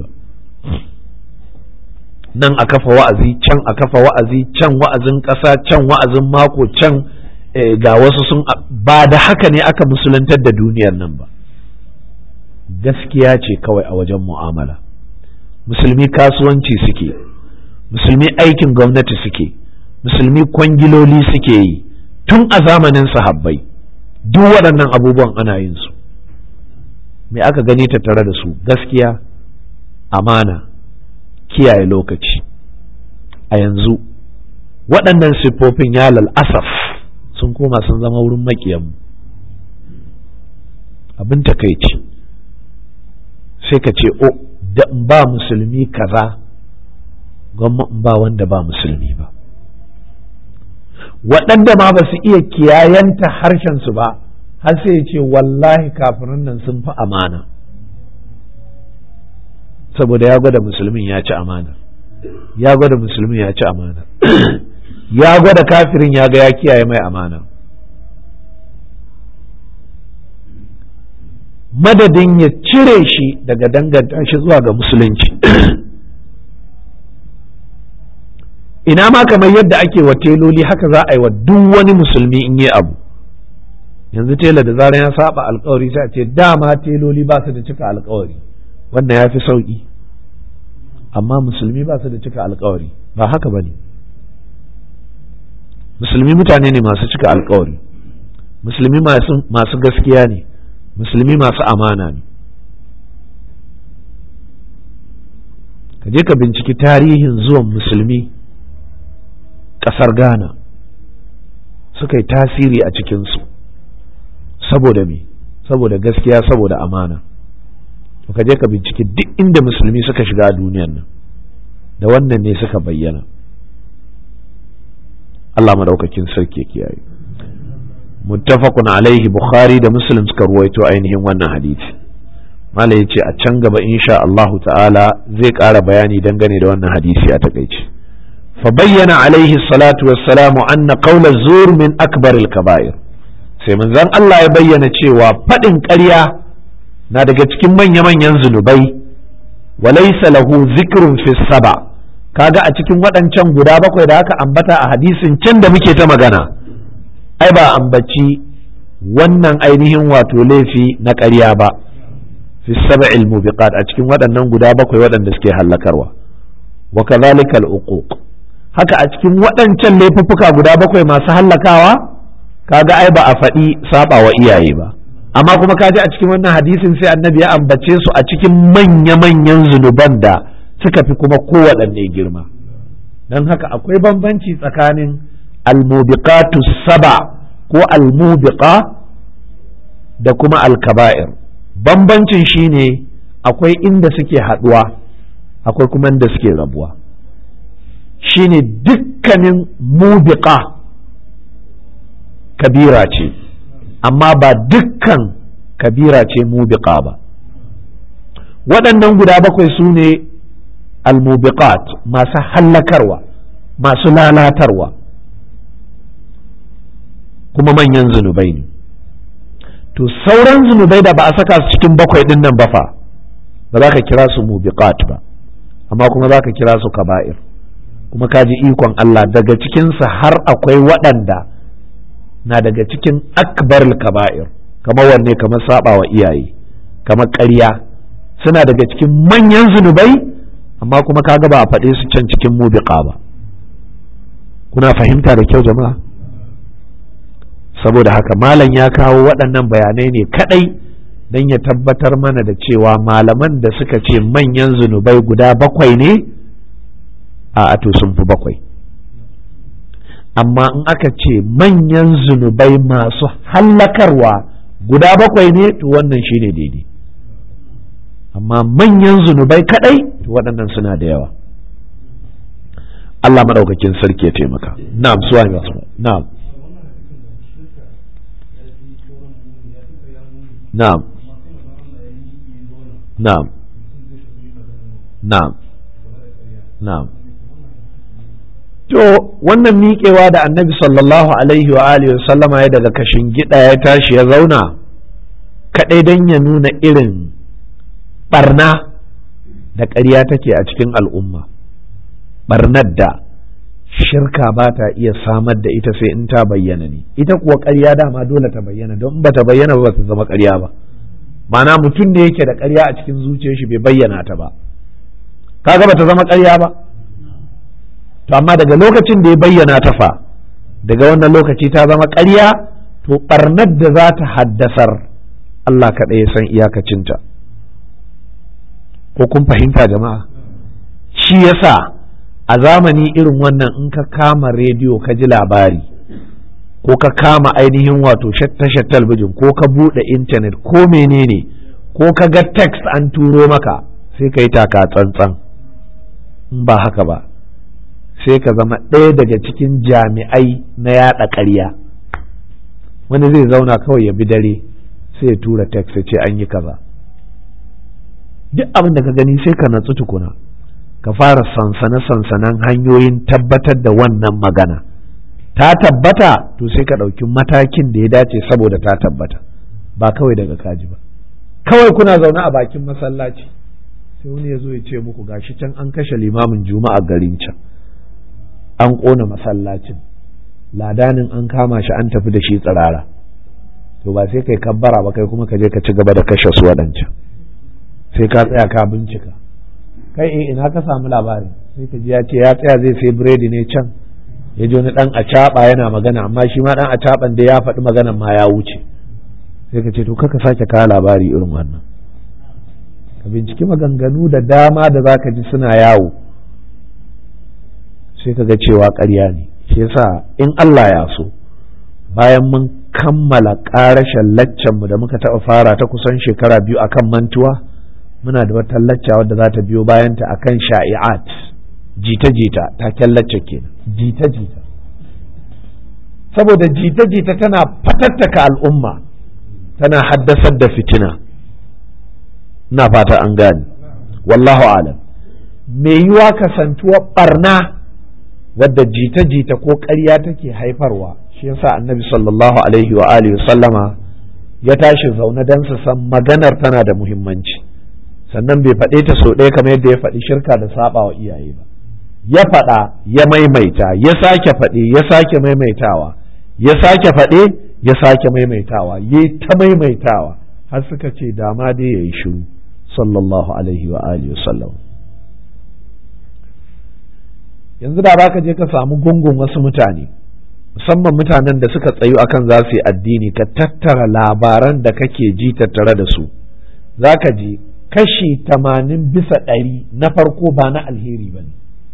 nan a kafa wa'azi can a kafa wa'azi can wa'azin ƙasa can wa'azin mako can ga wasu sun ba da haka ne aka musulantar da duniyar nan ba gaskiya ce kawai a wajen mu'amala musulmi kasuwanci suke musulmi aikin gwamnati suke musulmi kwangiloli suke yi tun a zamanin sahabbai duk waɗannan abubuwan ana yin su me aka gani tattare da su gaskiya amana kiyaye lokaci a yanzu waɗannan siffofin ya asaf sun koma sun zama wurin maƙiyanmu abin takaici sai ka ce o da in ba musulmi kaza gwamma in ba wanda ba musulmi ba waɗanda ma ba su iya kiyayanta harshensu ba har sai ya ce wallahi kafirin nan sun fi amana saboda ya gwada musulmin ya ci amana ya gwada musulmin ya ci amana ya gwada kafirin ya ga ya kiyaye mai amana madadin ya cire shi daga danganta shi zuwa ga musulunci ina ma kamar yadda ake wa teloli haka za a yi wa duk wani musulmi in yi abu yanzu tela da zarar ya saba alkawari sai a ce dama teloli ba su da cika alkawari wannan ya fi sauki amma musulmi ba su da cika alkawari ba haka ba ne musulmi mutane ne masu cika alkawari musulmi masu gaskiya ne musulmi masu amana ne ka je ka binciki tarihin zuwan musulmi ƙasar ghana suka yi tasiri a cikinsu saboda me saboda gaskiya saboda amana to ka je ka binciki duk inda musulmi suka shiga a duniyan nan da wannan ne suka bayyana Allah madaukakin sarki kiyaye muttafaqun alaihi bukhari da muslim suka ruwaito ainihin wannan hadisi mala yace a can gaba insha Allah ta'ala zai ƙara bayani dangane da wannan hadisi a takaice fa bayyana alaihi salatu wassalamu anna qawla zur min akbar al-kaba'ir sai manzon Allah ya bayyana cewa faɗin ƙarya na daga cikin manya-manyan zunubai walaysa lahu zikrun fi saba kaga a cikin waɗancan guda bakwai da aka ambata a hadisin can da muke ta magana ai ba ambaci wannan ainihin wato laifi na ƙarya ba fi sab'il mubiqat a cikin waɗannan guda bakwai waɗanda suke hallakarwa wa kadhalika al-uquq haka a cikin waɗancan laifuffuka guda bakwai masu hallakawa kaga ai ba a faɗi saba wa iyaye ba amma kuma kaji a cikin wannan hadisin sai annabi ya ambace su a cikin manya-manyan zunuban da suka fi kuma kowaɗanne girma don haka akwai bambanci tsakanin almubiqatu saba ko almubiqa da kuma alkaba'ir bambancin shine akwai inda suke haɗuwa akwai kuma inda suke rabuwa shine dukkanin mubiqa kabira ce amma ba dukkan kabira ce mubiqa ba waɗannan guda bakwai su ne almubiqat masu hallakarwa masu lalatarwa kuma manyan zunubai ne to sauran zunubai da ba a saka su cikin bakwai ɗin nan ba fa ba za ka kira su mubiqat ba amma kuma za ka kira su kaba'ir kuma ka ji ikon Allah daga cikinsu har akwai waɗanda na daga cikin akbar kaba'ir kamar wanne kamar saba wa iyaye kamar ƙarya suna daga cikin manyan zunubai amma kuma kaga ba a faɗe su can cikin mubiqa ba kuna fahimta da kyau jama'a saboda haka malam ya kawo waɗannan bayanai ne kaɗai don ya tabbatar mana da cewa malaman da suka ce manyan zunubai guda bakwai ne a ato sun fi bakwai amma in aka ce manyan zunubai masu hallakarwa guda bakwai ne to wannan shine daidai amma manyan zunubai kadai to waɗannan suna da yawa Allah maɗaukakin sarki ya taimaka na'am suwa na'am na'am na'am na'am na'am to wannan miƙewa da annabi sallallahu alaihi wa alihi sallama ya daga kashin gida ya tashi ya zauna kaɗai don ya nuna irin barna da ƙarya take a cikin al'umma barnar da shirka ba ta iya samar da ita sai in ta bayyana ne ita kuwa ƙarya dama dole ta bayyana don ba ta bayyana ba ta zama ƙarya ba mana mutum ne yake da ƙarya a cikin zuciyar shi bai bayyana ta ba kaga ba ta zama ƙarya ba to amma daga lokacin da ya bayyana ta fa daga wannan lokaci ta zama ƙarya to ɓarnar da za ta haddasar Allah kaɗai ya san iyakacinta ko kun fahimta jama'a shi yasa a zamani irin wannan in ka kama rediyo ka ji labari ko ka kama ainihin wato tashar talbijin ko ka buɗe intanet ko menene ko ka ga text an turo maka sai ka yi taka tsantsan in ba haka ba sai ka zama ɗaya daga cikin jami'ai na yaɗa ƙarya wani zai zauna kawai ya bi dare sai ya tura text ya ce an yi kaza duk abin da ka gani sai ka natsu tukuna ka fara sansane sansanen hanyoyin tabbatar da wannan magana ta tabbata to sai ka ɗauki matakin da ya dace saboda ta tabbata ba kawai daga kaji ba kawai kuna zaune a bakin masallaci sai wani ya zo ya ce muku gashi can an kashe limamin juma'a garin can an ƙona masallacin ladanin an kama shi an tafi da shi tsirara to ba sai kai kabbara ba kai kuma ka je ka ci gaba da kashe su waɗancan sai ka tsaya ka bincika kai eh ina ka samu labari sai ka ji ya ce ya tsaya zai sai biredi ne can ya ji wani dan acaɓa yana magana amma shi ma dan acaɓan da ya faɗi maganan ma ya wuce sai ka ce to kaka sake kawo labari irin wannan ka binciki maganganu da dama da za ka ji suna yawo sai ka ga cewa ƙarya ne shi yasa in Allah ya so bayan mun kammala ƙarashen laccanmu da muka taɓa fara ta kusan shekara biyu akan mantuwa muna da wata lacca wadda za ta biyo bayanta akan sha'i'at jita-jita taken lacca kenan jita-jita saboda jita-jita tana fatattaka al'umma tana haddasar da fitina na fata an gane wallahu alam me yiwa kasantuwa barna wadda jita-jita ko ƙarya take haifarwa shi yasa annabi sallallahu alaihi wa alihi sallama ya tashi zaune don su san maganar tana da muhimmanci sannan bai faɗe ta sau ɗaya kamar yadda ya faɗi shirka da saba wa iyaye ba ya faɗa ya maimaita ya sake faɗe ya sake maimaitawa ya sake faɗe ya sake maimaitawa ya ta maimaitawa har suka ce dama dai ya yi shiru sallallahu alaihi wa alihi sallam yanzu da baka je ka samu gungun wasu mutane musamman mutanen da suka tsayu akan za su yi addini ka tattara labaran da kake ji tattare da su za ka ji kashi tamanin bisa ɗari na farko ba na alheri ba ne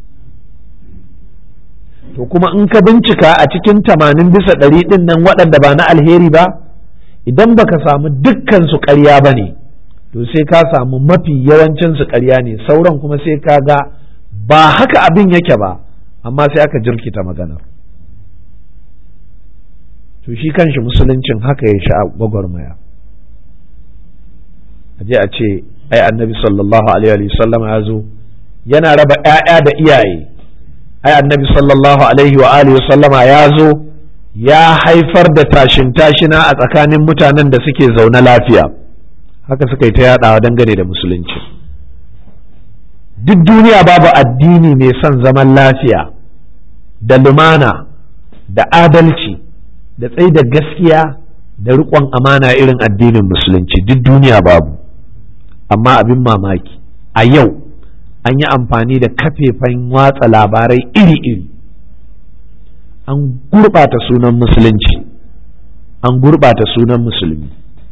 to kuma in ka bincika a cikin tamanin bisa ɗari ɗin nan waɗanda ba na alheri ba idan baka samu dukkan su ƙarya ba ne to sai ka samu mafi yawancin su ƙarya ne sauran kuma sai ka ga ba haka abin yake ba amma sai aka jirkita maganar to shi kanshi musuluncin haka ya sha gwagwarmaya aje a ce ai annabi sallallahu alaihi wasallam ya zo yana raba ‘ya'ya da iyaye ai annabi sallallahu alaihi wa alihi sallama ya zo ya haifar da tashin tashina a tsakanin mutanen da suke zaune lafiya haka suka yi ta yaɗawa dangane da musulunci duk duniya babu addini mai son zaman lafiya da lumana da adalci da tsaye da gaskiya da riƙon amana irin addinin musulunci duk duniya babu amma abin mamaki a yau an yi amfani da kafefan watsa labarai iri-iri an gurɓata sunan musulunci an gurɓata sunan musulmi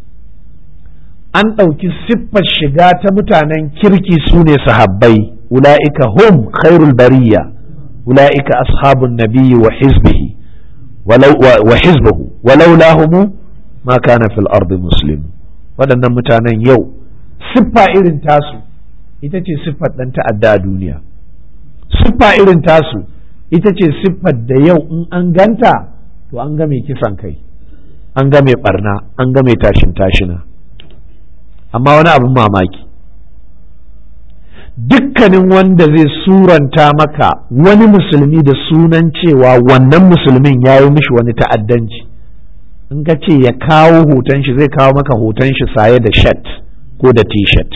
an ɗauki siffar shiga ta mutanen kirki su ne sahabbai ula'ika hum khairul bariya ula'ika ashabun nabiyyi wa hizbihi wa hizbuhu walau lahumu ma kana fil ardi muslim waɗannan mutanen yau siffa irin tasu ita ce siffar ɗan ta'adda a duniya siffa irin tasu ita ce siffar da yau in an ganta to an ga mai kisan kai an ga mai barna an ga mai tashin tashina amma wani abin mamaki dukkanin wanda zai suranta maka wani musulmi da sunan cewa wannan musulmin ya yi mishi wani ta'addanci in ka ce ya kawo hoton shi zai kawo maka hoton shi saye da shat ko da t-shirt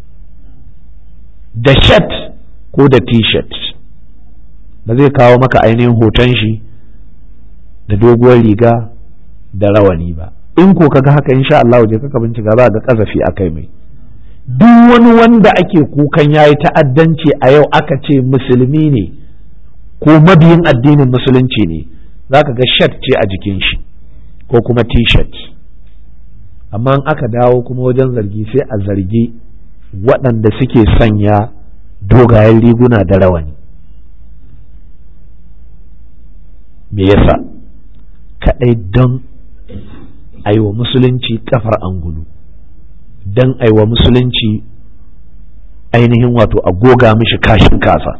da shat ko da t-shirt ba zai kawo maka ainihin hoton shi da doguwar riga da rawani ba in ko kaga haka insha Allah je kaka bincika za ga kazafi akai mai duk wani wanda ake kukan yayi ta'addanci a yau aka ce musulmi ne ko mabiyin addinin musulunci ne zaka ga shirt ce a jikin shi ko kuma t-shirt amma in aka dawo kuma wajen zargi sai a zargi waɗanda suke sanya dogayen riguna da rawani me yasa kaɗai don aiwa musulunci kafar angulu don aiwa musulunci ainihin wato a goga mishi kashin kasa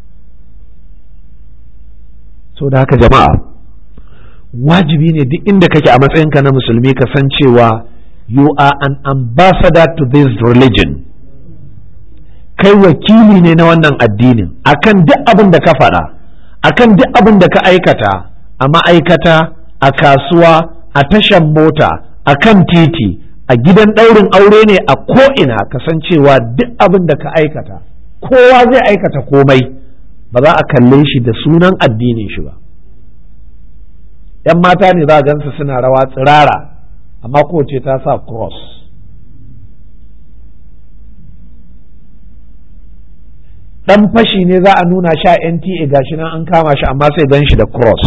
so da haka jama'a wajibi ne duk inda kake a matsayinka na musulmi ka san cewa you are an ambassador to this religion kai wakili ne na wannan addinin akan duk abin da ka faɗa akan duk abin da ka aikata a ma'aikata a kasuwa a tashan mota a kan titi a gidan ɗaurin aure ne a ko'ina kasancewa duk abin da ka aikata kowa zai aikata komai ba za a kalle shi da sunan addinin shi ba ‘yan mata ne za a gansu suna rawa tsirara amma kowace ta sa cross ɗan fashi ne za a nuna sha NTA gashi nan an kama shi amma sai gan shi da cross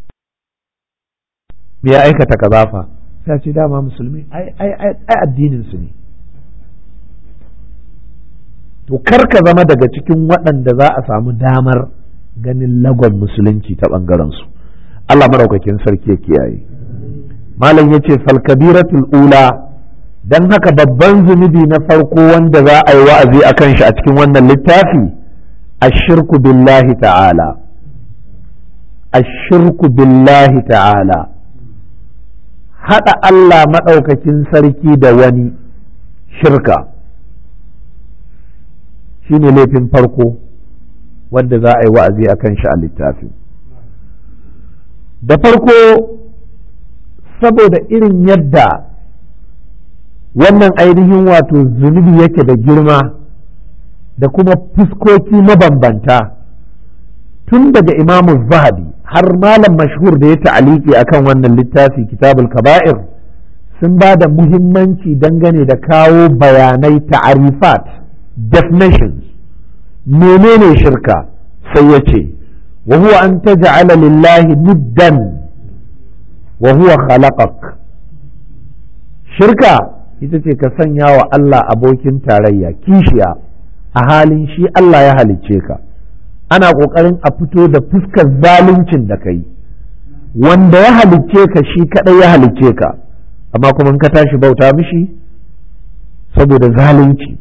me ya aikata kazafa sai ce dama musulmi ai addinin su ne to kar ka zama daga cikin waɗanda za a samu damar ganin lagon musulunci ta ɓangaren su Allah maraukakin sarki ya kiyaye malam ya ce falkabiratul ula don haka babban zunubi na farko wanda za a yi wa'azi a kan shi a cikin wannan littafi ashirku billahi ta'ala ashirku billahi ta'ala haɗa Allah maɗaukakin sarki da wani shirka shi ne laifin farko wanda za a yi wa'azi a kan shi a littafin da farko saboda irin yadda wannan ainihin wato zunubi yake da girma da kuma fuskoki mabambanta tun daga imamu zahabi har malam mashhur da ya ta'aliki akan wannan littafi kitabul kaba'ir sun ba da muhimmanci dangane da kawo bayanai ta'arifat definitions menene shirka sai ya ce wa huwa an taj'ala lillahi niddan wa huwa khalaqak shirka ita ce ka sanya wa Allah abokin tarayya kishiya a halin shi Allah ya halicce ka ana ƙoƙarin a fito da fuskar zaluncin da ka yi wanda ya halicce ka shi kaɗai ya halicce ka amma kuma ka tashi bauta mishi saboda zalunci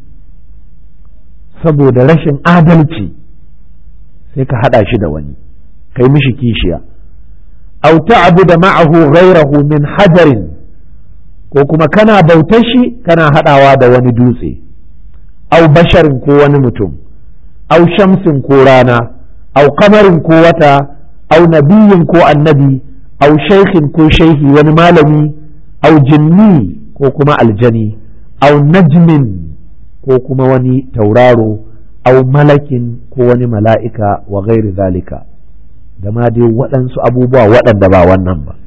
saboda rashin adalci sai ka haɗa shi da wani kai mishi kishiya aw ta'budu ma'ahu ghayrahu min hajarin ko kuma kana bautar shi kana haɗawa da wani dutse aw basharin ko wani mutum aw shamsin ko rana aw kamarin ko wata aw nabiyin ko annabi aw shaykhin ko shaihi wani malami aw jinni ko kuma aljani aw najmin ko kuma wani tauraro aw malakin ko wani mala'ika wa gairi zalika da ma dai waɗansu abubuwa waɗanda ba wannan ba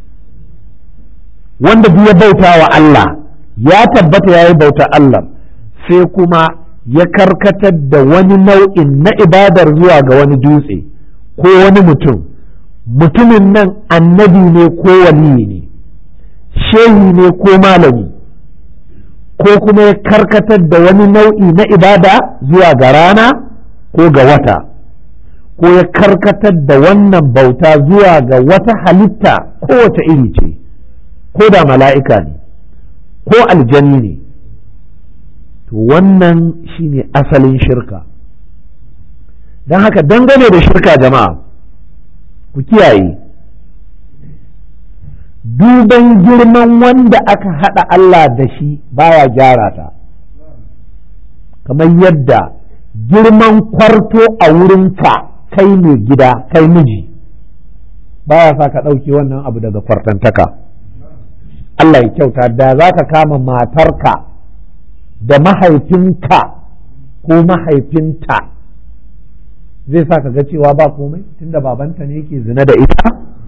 wanda duk ya bauta wa Allah ya tabbata ya yi bauta Allah sai kuma ya karkatar da wani nau'in na ibadar zuwa ga wani dutse ko wani mutum mutumin nan annabi ne ko waliyi ne shehi ne ko malami ko kuma ya karkatar da wani nau'i na ibada zuwa ga rana ko ga wata ko ya karkatar da wannan bauta zuwa ga wata halitta kowace iri ce ko da mala'ika ne ko aljani ne to wannan shine asalin shirka don haka dangane da shirka jama'a ku kiyaye duban girman wanda aka haɗa Allah da shi baya gyara ta kamar yadda girman kwarto a wurinka kai mai gida kai miji baya sa ka ɗauke wannan abu daga kwartantaka Allah ya kyauta da za ka kama matarka da mahaifinka ko mahaifinta zai sa ka ga cewa ba komai tunda babanta ne yake zina da ita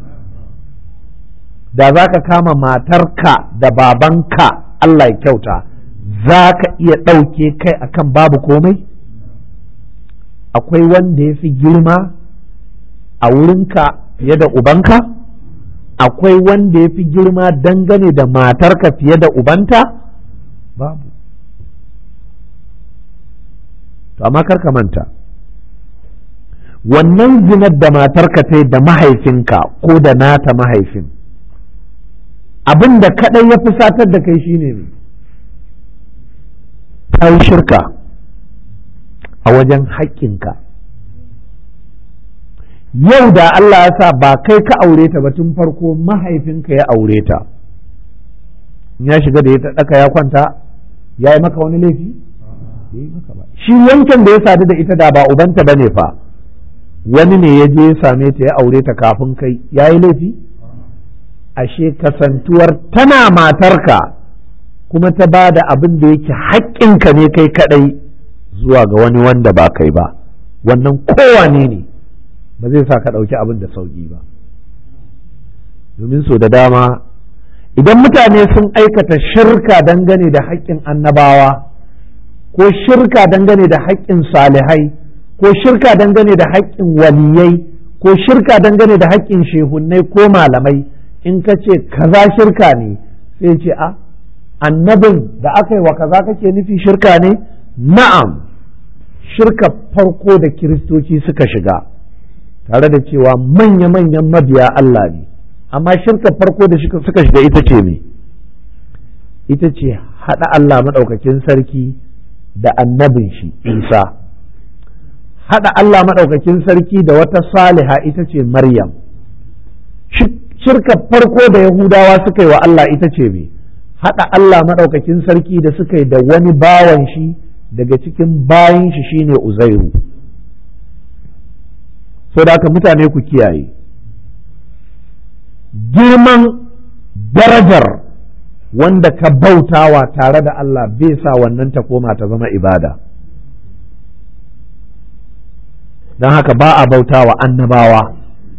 da za ka kama matarka da babanka Allah ya kyauta za ka iya ɗauke kai akan babu komai akwai wanda ya fi girma a wurinka fiye da ubanka akwai wanda ya fi girma dangane da matarka fiye da ubanta babu to amma karka manta wannan zinar da matarka ta da mahaifinka ko da nata mahaifin abin da kaɗai ya fusatar da kai shine ne ta yi shirka a wajen haƙƙinka yau da Allah ya sa ba kai ka aure ta ba tun farko mahaifinka ya aure ta ya shiga da ya ɗaka ya kwanta ya yi maka wani laifi shi wancan da ya sadu da ita da ba ubanta ba ne fa wani ne ya je ya same ta ya aure ta kafin kai ya yi laifi ashe kasantuwar tana matarka kuma ta ba da abin da yake haƙƙinka ne kai kaɗai zuwa ga wani wanda ba kai ba wannan kowane ne ba zai sa ka ɗauki abin da sauƙi ba domin so da dama idan mutane sun aikata shirka dangane da haƙƙin annabawa ko shirka dangane da haƙƙin salihai ko shirka dangane da haƙƙin waliyai ko shirka dangane da haƙƙin shehunnai ko malamai in ka ce kaza shirka ne sai ce a annabin da aka yi wa kaza kake nufi shirka ne na'am shirka farko da kiristoci suka shiga tare da cewa manya-manyan mabiya Allah ne amma shirka farko da suka shiga ita ce me ita ce haɗa Allah maɗaukakin sarki da annabin shi isa haɗa Allah maɗaukakin sarki da wata saliha ita ce maryam shirka farko da yahudawa suka yi wa Allah ita ce me haɗa Allah maɗaukakin sarki da suka yi da wani bawan shi daga cikin bayan shi shine uzairu so da haka mutane ku kiyaye girman darajar wanda ka bautawa tare da Allah bai sa wannan ta koma ta zama ibada don haka ba a bautawa annabawa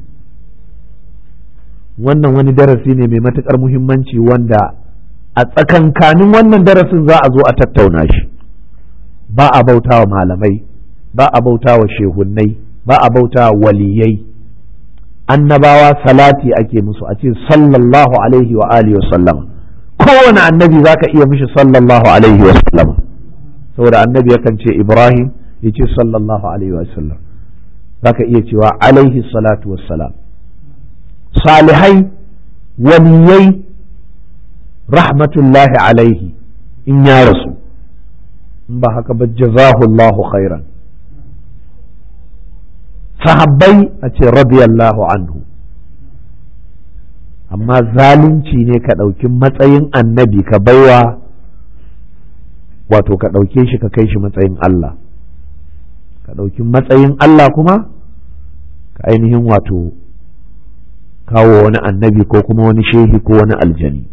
wannan wani darasi ne mai matuƙar muhimmanci wanda a tsakankanin wannan darasin za a zo a tattauna shi ba a bautawa malamai ba a bautawa shehunnai ba a bautawa waliyai annabawa salati ake musu a ce sallallahu alaihi wa alihi wasallam kowane annabi zaka iya mishi sallallahu alaihi wasallam saboda annabi yakan ce ibrahim ya ce sallallahu alaihi wasallam zaka iya cewa alaihi salatu wassalam salihai waliyai rahmatullahi alaihi in ya rasu in ba haka ba jazahullahu khairan sahabbai a ce radiyallahu anhu amma zalunci ne ka ɗauki matsayin annabi ka baiwa wato ka ɗauke shi ka kai shi matsayin Allah ka ɗauki matsayin Allah kuma ka ainihin wato kawo wani annabi ko kuma wani shehi ko wani aljani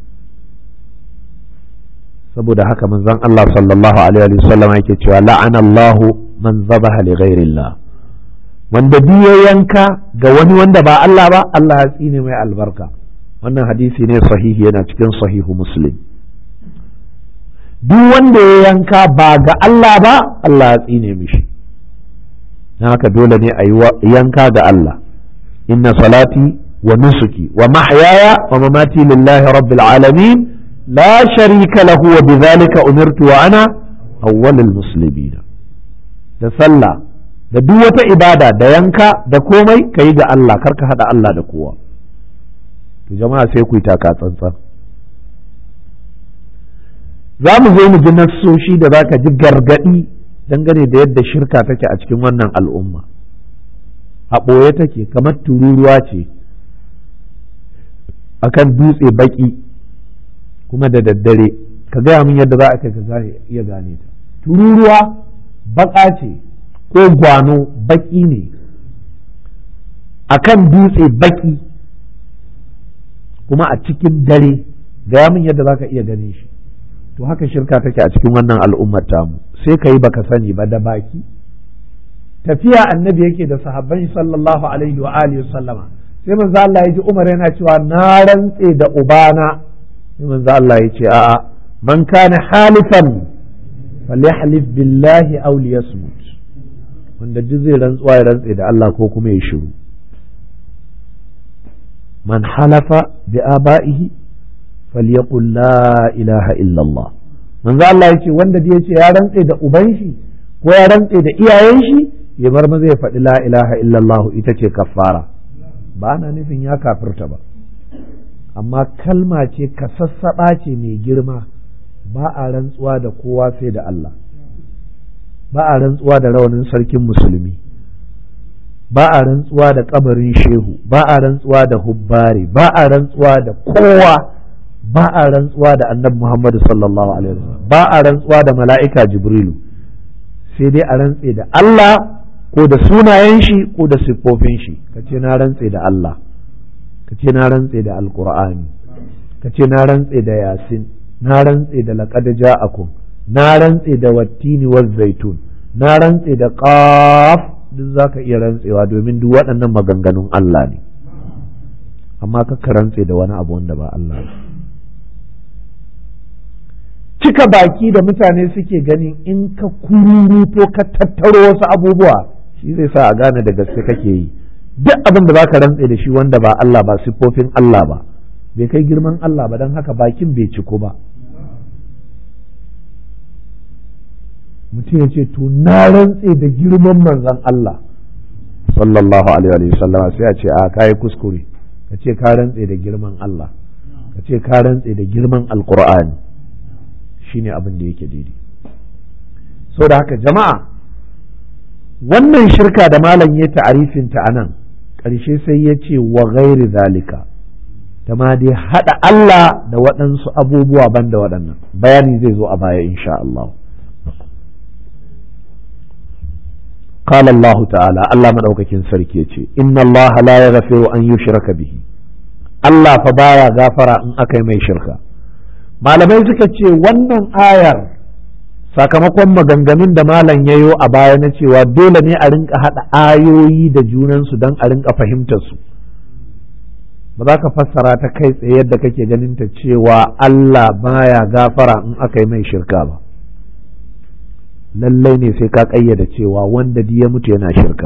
saboda haka manzon Allah sallallahu alaihi wasallam yake cewa la'anallahu man zabaha li ghairillah wanda duk ya yanka ga wani wanda ba Allah ba Allah ya tsine mai albarka wannan hadisi ne sahihi yana cikin sahihu muslim duk wanda ya yanka ba ga Allah ba Allah ya tsine mishi na haka dole ne a yi yanka ga Allah inna salati wa nusuki wa mahyaya wa mamati lillahi rabbil alamin la sharika lahu wa bidhalika umirtu wa ana awwalul muslimin da sallah da duk wata ibada da yanka da komai ka yi ga Allah kar ka haɗa Allah da kowa to jama'a sai ku yi taka tsantsan za mu zo mu ji nassoshi da za ka ji gargaɗi dangane da yadda shirka take a cikin wannan al'umma a ɓoye take kamar tururuwa ce akan dutse baƙi kuma da daddare ka gaya min yadda za a kai ka iya gane ta tururuwa baƙa ce ko gwano baki ne a kan dutse baki kuma a cikin dare gaya min yadda za ka iya gane shi to haka shirka take a cikin wannan al'ummar tamu sai ka yi baka sani ba da baki tafiya annabi yake da sahabban sallallahu alaihi wa alihi sallama sai manzo Allah ya ji Umar yana cewa na rantse da ubana sai manzo Allah ya ce a'a man kana halifan falyahlif billahi aw liyasmut wanda duk zai rantsuwa ya rantse da Allah ko kuma ya shiru man halafa bi aba'ihi falyaqul la ilaha illallah manzo Allah yace wanda da yace ya rantse da uban shi ko ya rantse da iyayen shi ya bar maza ya faɗi la ilaha illallah ita ce kaffara ba ana nufin ya kafirta ba amma kalma ce ka sassaɓa ce mai girma ba a rantsuwa da kowa sai da Allah ba a rantsuwa da rawanin sarkin musulmi ba a rantsuwa da kabarin shehu ba a rantsuwa da hubbari ba a rantsuwa da kowa ba a rantsuwa da annabi Muhammadu sallallahu alaihi wasallam ba a rantsuwa da mala'ika jibrilu sai dai a rantse da Allah ko da sunayen shi ko da siffofin shi kace na rantse da Allah kace na rantse da alqur'ani kace na rantse da yasin na rantse da laqad ja'akum na rantse da wattini waz zaitun na rantse da qaf duk zaka iya rantsewa domin duk waɗannan maganganun Allah ne amma ka rantse da wani abu wanda ba Allah ba cika baki da mutane suke ganin in ka kururuto ka tattaro wasu abubuwa shi zai sa a gane da gaske kake yi duk abin da baka rantse da shi wanda ba Allah ba siffofin Allah ba bai kai girman Allah ba don haka bakin bai ciko ba mutum ya ce to na rantse da girman manzon Allah sallallahu alaihi wa sallam sai a ce a kai kuskure ka ce ka rantse da girman Allah ka ce ka rantse da girman alqur'ani shine abin da yake daidai so da haka jama'a wannan shirka da malam ya ta'arifin ta anan ƙarshe sai ya ce wa ghairi zalika ta ma dai haɗa Allah da waɗansu abubuwa banda waɗannan bayani zai zo a baya insha Allah قال الله تعالى الله مدوكاكين سركي يتي إن الله لا يغفر أن يشرك به الله فبايا غافر أن أكي مي شركا malamai suka ce wannan ayar sakamakon maganganun da malam ya yo a baya na cewa dole ne a rinka haɗa ayoyi da junansu don a rinka fahimtar su ba za ka fassara ta kai tsaye yadda kake ganin ta cewa Allah baya gafara in aka yi mai shirka ba lallai ne sai ka ƙayyada cewa wanda ya mutu yana shirka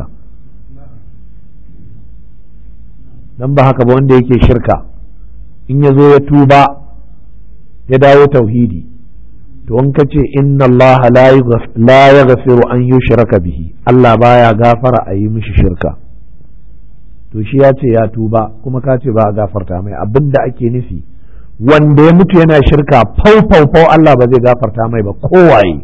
don ba haka ba wanda yake shirka in ya zo ya tuba ya dawo tauhidi to in ka ce inna Allah la yaghfiru an yushraka bihi Allah baya gafara a yi mishi shirka to shi ya ce ya tuba kuma ka ce ba a gafarta mai abinda ake nufi wanda ya mutu yana shirka fau fau fau Allah ba zai gafarta mai ba kowaye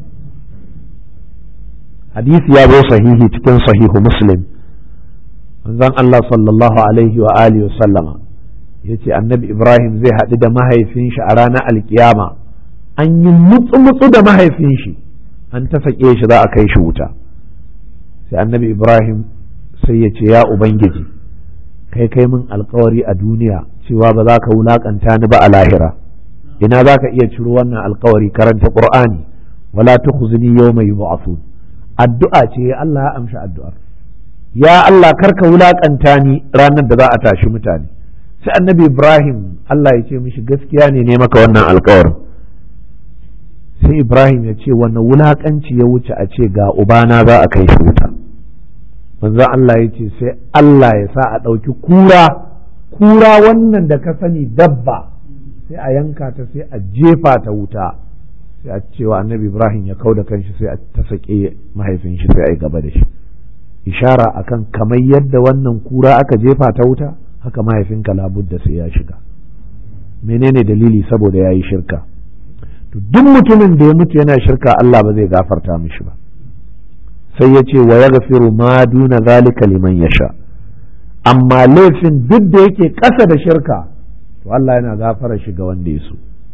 hadisi ya zo sahihi cikin sahihu muslim manzon Allah sallallahu alaihi wa alihi wa sallama yace annabi Ibrahim zai haɗu da mahaifin shi a ranar alkiyama an yi mutsu-mutsu da mahaifin shi an ta sake shi za a kai shi wuta sai annabi Ibrahim sai ya ce ya Ubangiji kai kai min alkawari a duniya cewa ba za ka wulakanta ni ba a lahira ina za ka iya ciro wannan alkawari karanta Qur'ani wala tukhzini yawma yub'athun addu'a ce Allah ya amshi addu'ar ya Allah karka wulakanta ni ranar da za a tashi mutane sai annabi ibrahim Allah ya ce mishi gaskiya ne ne maka wannan alkawarin sai ibrahim ya ce wannan wulakanci ya wuce a ce ga ubana za a kai shi wuta manzo Allah ya ce sai Allah ya sa a ɗauki kura kura wannan da ka sani dabba sai a yanka ta sai a jefa ta wuta sai a cewa annabi ibrahim ya kau da kanshi sai a ta sake mahaifin shi sai a yi gaba da shi ishara akan kamar yadda wannan kura aka jefa ta wuta haka mahaifinka labudda sai ya shiga menene dalili saboda ya yi shirka to duk mutumin da ya mutu yana shirka Allah ba zai gafarta mishi ba sai ya ce wa ya gafiru ma duna zalika liman ya sha amma laifin duk da yake ƙasa da shirka to Allah yana gafara shi ga wanda ya so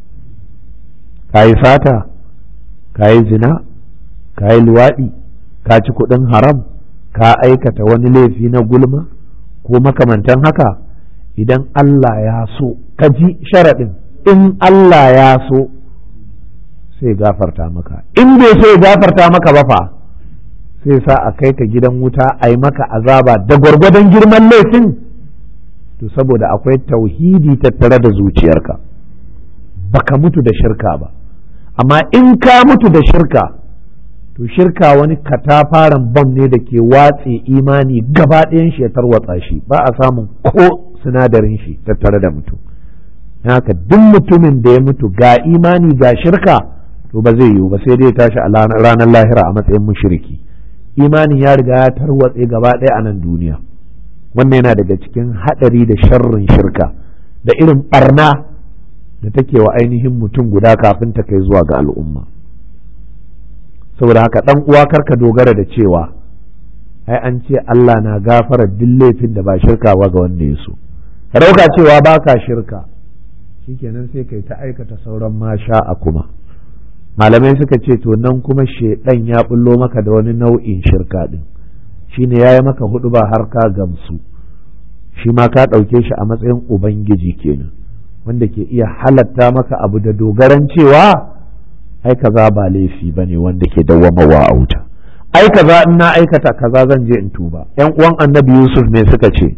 ka yi sata ka yi zina ka yi luwaɗi ka ci kuɗin haram ka aikata wani laifi na gulma ko makamantan haka idan Allah ya so ka ji sharaɗin in Allah ya so sai gafarta maka in bai so ya gafarta maka ba fa sai sa a kai ka gidan wuta a yi maka azaba da gwargwadon girman laifin to saboda akwai tauhidi tattare da zuciyarka baka mutu da shirka ba amma in ka mutu da shirka to shirka wani katafaren bam ne da ke watse imani gaba ɗayan shi ya tarwatsa shi ba a samun ko sinadarin shi tattare da mutum haka duk mutumin da ya mutu ga imani ga shirka to ba zai yiwu ba sai dai ya tashi a ranar lahira a matsayin mushriki imanin ya riga ya tarwatse gaba ɗaya a nan duniya wannan yana daga cikin haɗari da sharrin shirka da irin ɓarna da take wa ainihin mutum guda kafin ta kai zuwa ga al'umma saboda haka ɗan uwa karka dogara da cewa ai an ce Allah na gafara duk laifin da ba shirka ba ga wanda ya so ka ɗauka cewa ba ka shirka shikenan sai kai ta aikata sauran masha a kuma malamai suka ce to nan kuma shedan ya bullo maka da wani nau'in shirka din shine yayi maka hudu ba har ka gamsu shi ma ka ɗauke shi a matsayin ubangiji kenan wanda ke iya halatta maka abu da dogaran cewa ai kaza ba laifi bane wanda ke dawwamawa a wuta ai kaza in na aikata kaza zan je in tuba yan uwan annabi yusuf me suka ce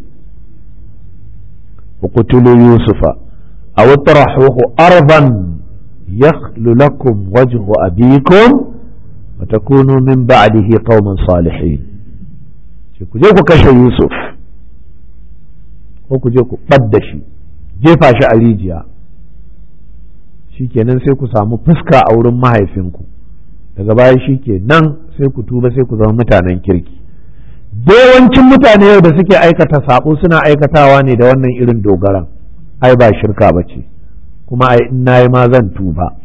uqtulu yusufa aw tarahuhu arban yakhlu lakum wajhu abikum wa takunu min ba'dihi qauman salihin ce ku je ku kashe yusuf ko ku je ku ɓadda shi jefa shi a rijiya shikenan sai ku samu fuska a wurin mahaifinku daga baya shikenan sai ku tuba sai ku zama mutanen kirki yawancin mutane yau da suke aikata sabo suna aikatawa ne da wannan irin dogaran ai ba shirka ba ce kuma ai in nayi ma zan tuba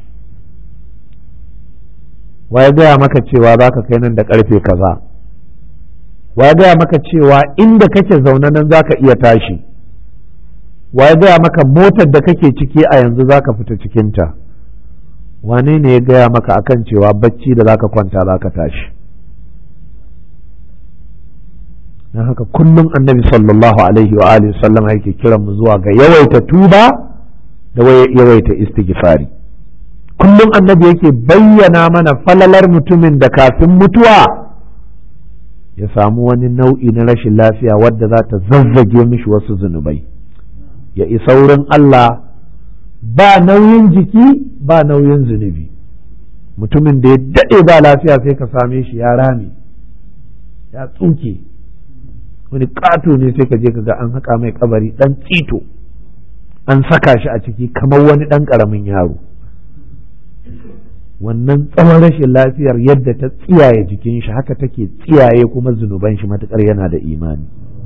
ya gaya maka cewa za ka kai nan da karfe kaza ya gaya maka cewa inda kake zaune nan za ka iya tashi ya gaya maka motar da kake ciki a yanzu za ka fita cikinta wane ne ya gaya maka akan cewa bacci da za ka kwanta za ka tashi don haka kullum annabi sallallahu alaihi wa alihi sallam yake kiran mu zuwa ga yawaita tuba da yawaita istighfari kullum annabi yake bayyana mana falalar mutumin da kafin mutuwa ya samu wani nau'i na rashin lafiya wadda za ta zazzage mishi wasu zunubai ya isa wurin Allah ba nauyin jiki ba nauyin zunubi mutumin da ya daɗe ba lafiya sai ka same shi ya rame ya tsuke wani ƙato ne sai ka je ka ga an haƙa mai kabari ɗan tsito an saka shi a ciki kamar wani ɗan ƙaramin yaro wannan tsawon rashin lafiyar yadda ta tsiyaye jikin shi haka take tsiyaye kuma zunuban shi matuƙar yana da imani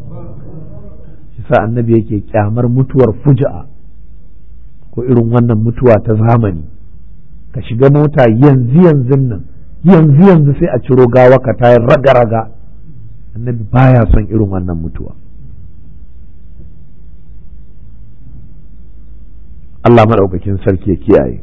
sa annabi yake kyamar mutuwar fuja'a ko irin wannan mutuwa ta zamani ka shiga mota yanzu yanzu nan yanzu yanzu sai a ciro gawa ka tayar raga-raga annabi baya son irin wannan mutuwa Allah maɗaukakin sarki ya kiyaye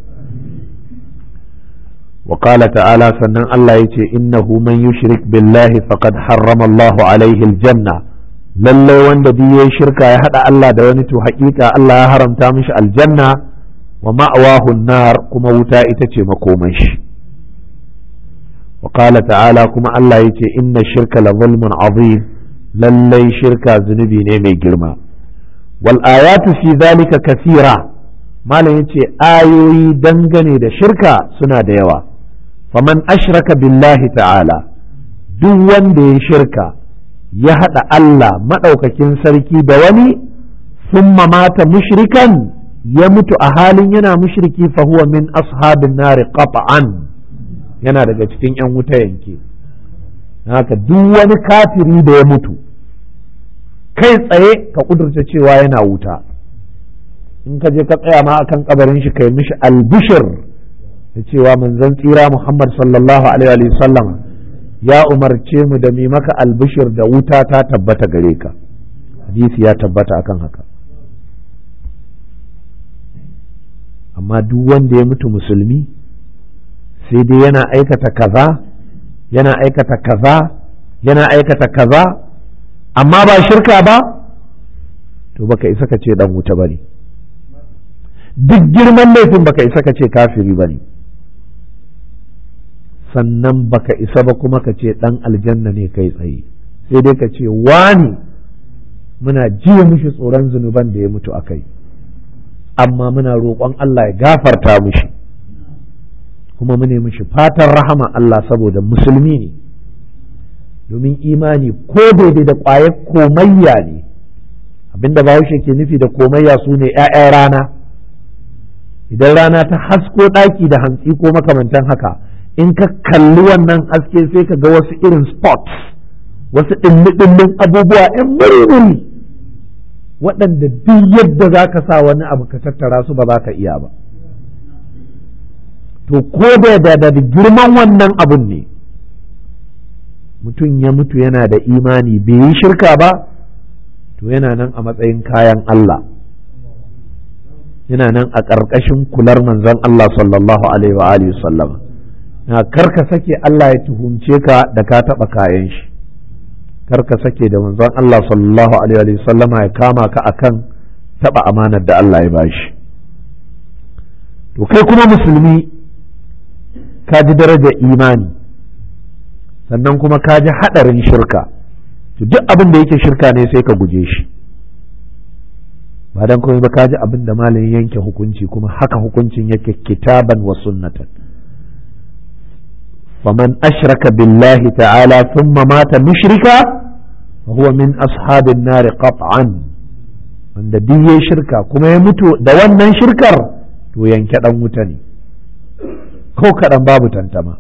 وقال تعالى سنن الله يتي إنه من يشرك بالله فقد حرم الله عليه الجنة lallai wanda duk yayi shirka ya hada Allah da wani to haƙiƙa Allah ya haramta mishi aljanna wa ma'awahu nar kuma wuta ita ce makoman shi wa qala ta'ala kuma Allah yace inna shirka la zulmun azim lallai shirka zunubi ne mai girma wal ayatu fi zalika kathira malam yace ayoyi dangane da shirka suna da yawa faman ashraka billahi ta'ala duk wanda ya shirka ya haɗa Allah maɗaukakin sarki da wani sun mata mushrikan ya mutu a halin yana mushriki fa huwa min ashabin nari qat'an yana daga cikin 'yan wuta yanke haka duk wani kafiri da ya mutu kai tsaye ka kudurta cewa yana wuta in ka je ka tsaya ma akan kabarin shi kai mishi albishir da cewa manzon tsira Muhammad sallallahu alaihi wa sallam ya umarce mu da mi maka albishir da wuta ta tabbata gare ka hadisi ya tabbata akan haka amma duk wanda ya mutu musulmi sai dai yana aikata kaza yana aikata kaza yana aikata kaza amma ba shirka ba to baka isa ka ce dan wuta bane duk girman laifin baka isa ka ce kafiri bane sannan baka isa ba kuma ka ce ɗan aljanna ne kai tsaye sai dai ka ce wani muna jiya mishi tsoron zunuban da ya mutu a kai amma muna roƙon Allah ya gafarta mishi kuma mune mishi fatan rahama Allah saboda musulmi ne domin imani ko daidai da ƙwayar komayya ne abinda bahaushe ke nufi da komayya su ne 'ya'yan rana idan rana ta hasko ɗaki da hantsi ko makamantan haka in ka kalli wannan haske sai ka ga wasu irin spots wasu ɗilli-ɗillin abubuwa ‘yan murmuri waɗanda duk yadda za ka sa wani abu ka tattara su ba za ka iya ba to ko da da girman wannan abun ne mutum ya mutu yana da imani bai yi shirka ba to yana nan a matsayin kayan Allah yana nan a ƙarƙashin kular manzon Allah sallallahu alaihi wa alihi sallama na karka sake Allah ya tuhumce ka da ka taɓa kayan shi karka sake da manzon Allah sallallahu alaihi wa sallama ya kama ka akan taɓa amanar da Allah ya bashi to kai kuma musulmi ka ji darajar imani sannan kuma ka ji haɗarin shirka to duk abin da yake shirka ne sai ka guje shi ba dan komai ba ka ji abin da malamin yanke hukunci kuma haka hukuncin yake kitaban wa sunnatan faman ashraka billahi ta'ala thumma mata mushrika fa huwa min ashabin nar qat'an wanda duk ya shirka kuma ya mutu da wannan shirkar to yanke dan wuta ne ko kaɗan babu tantama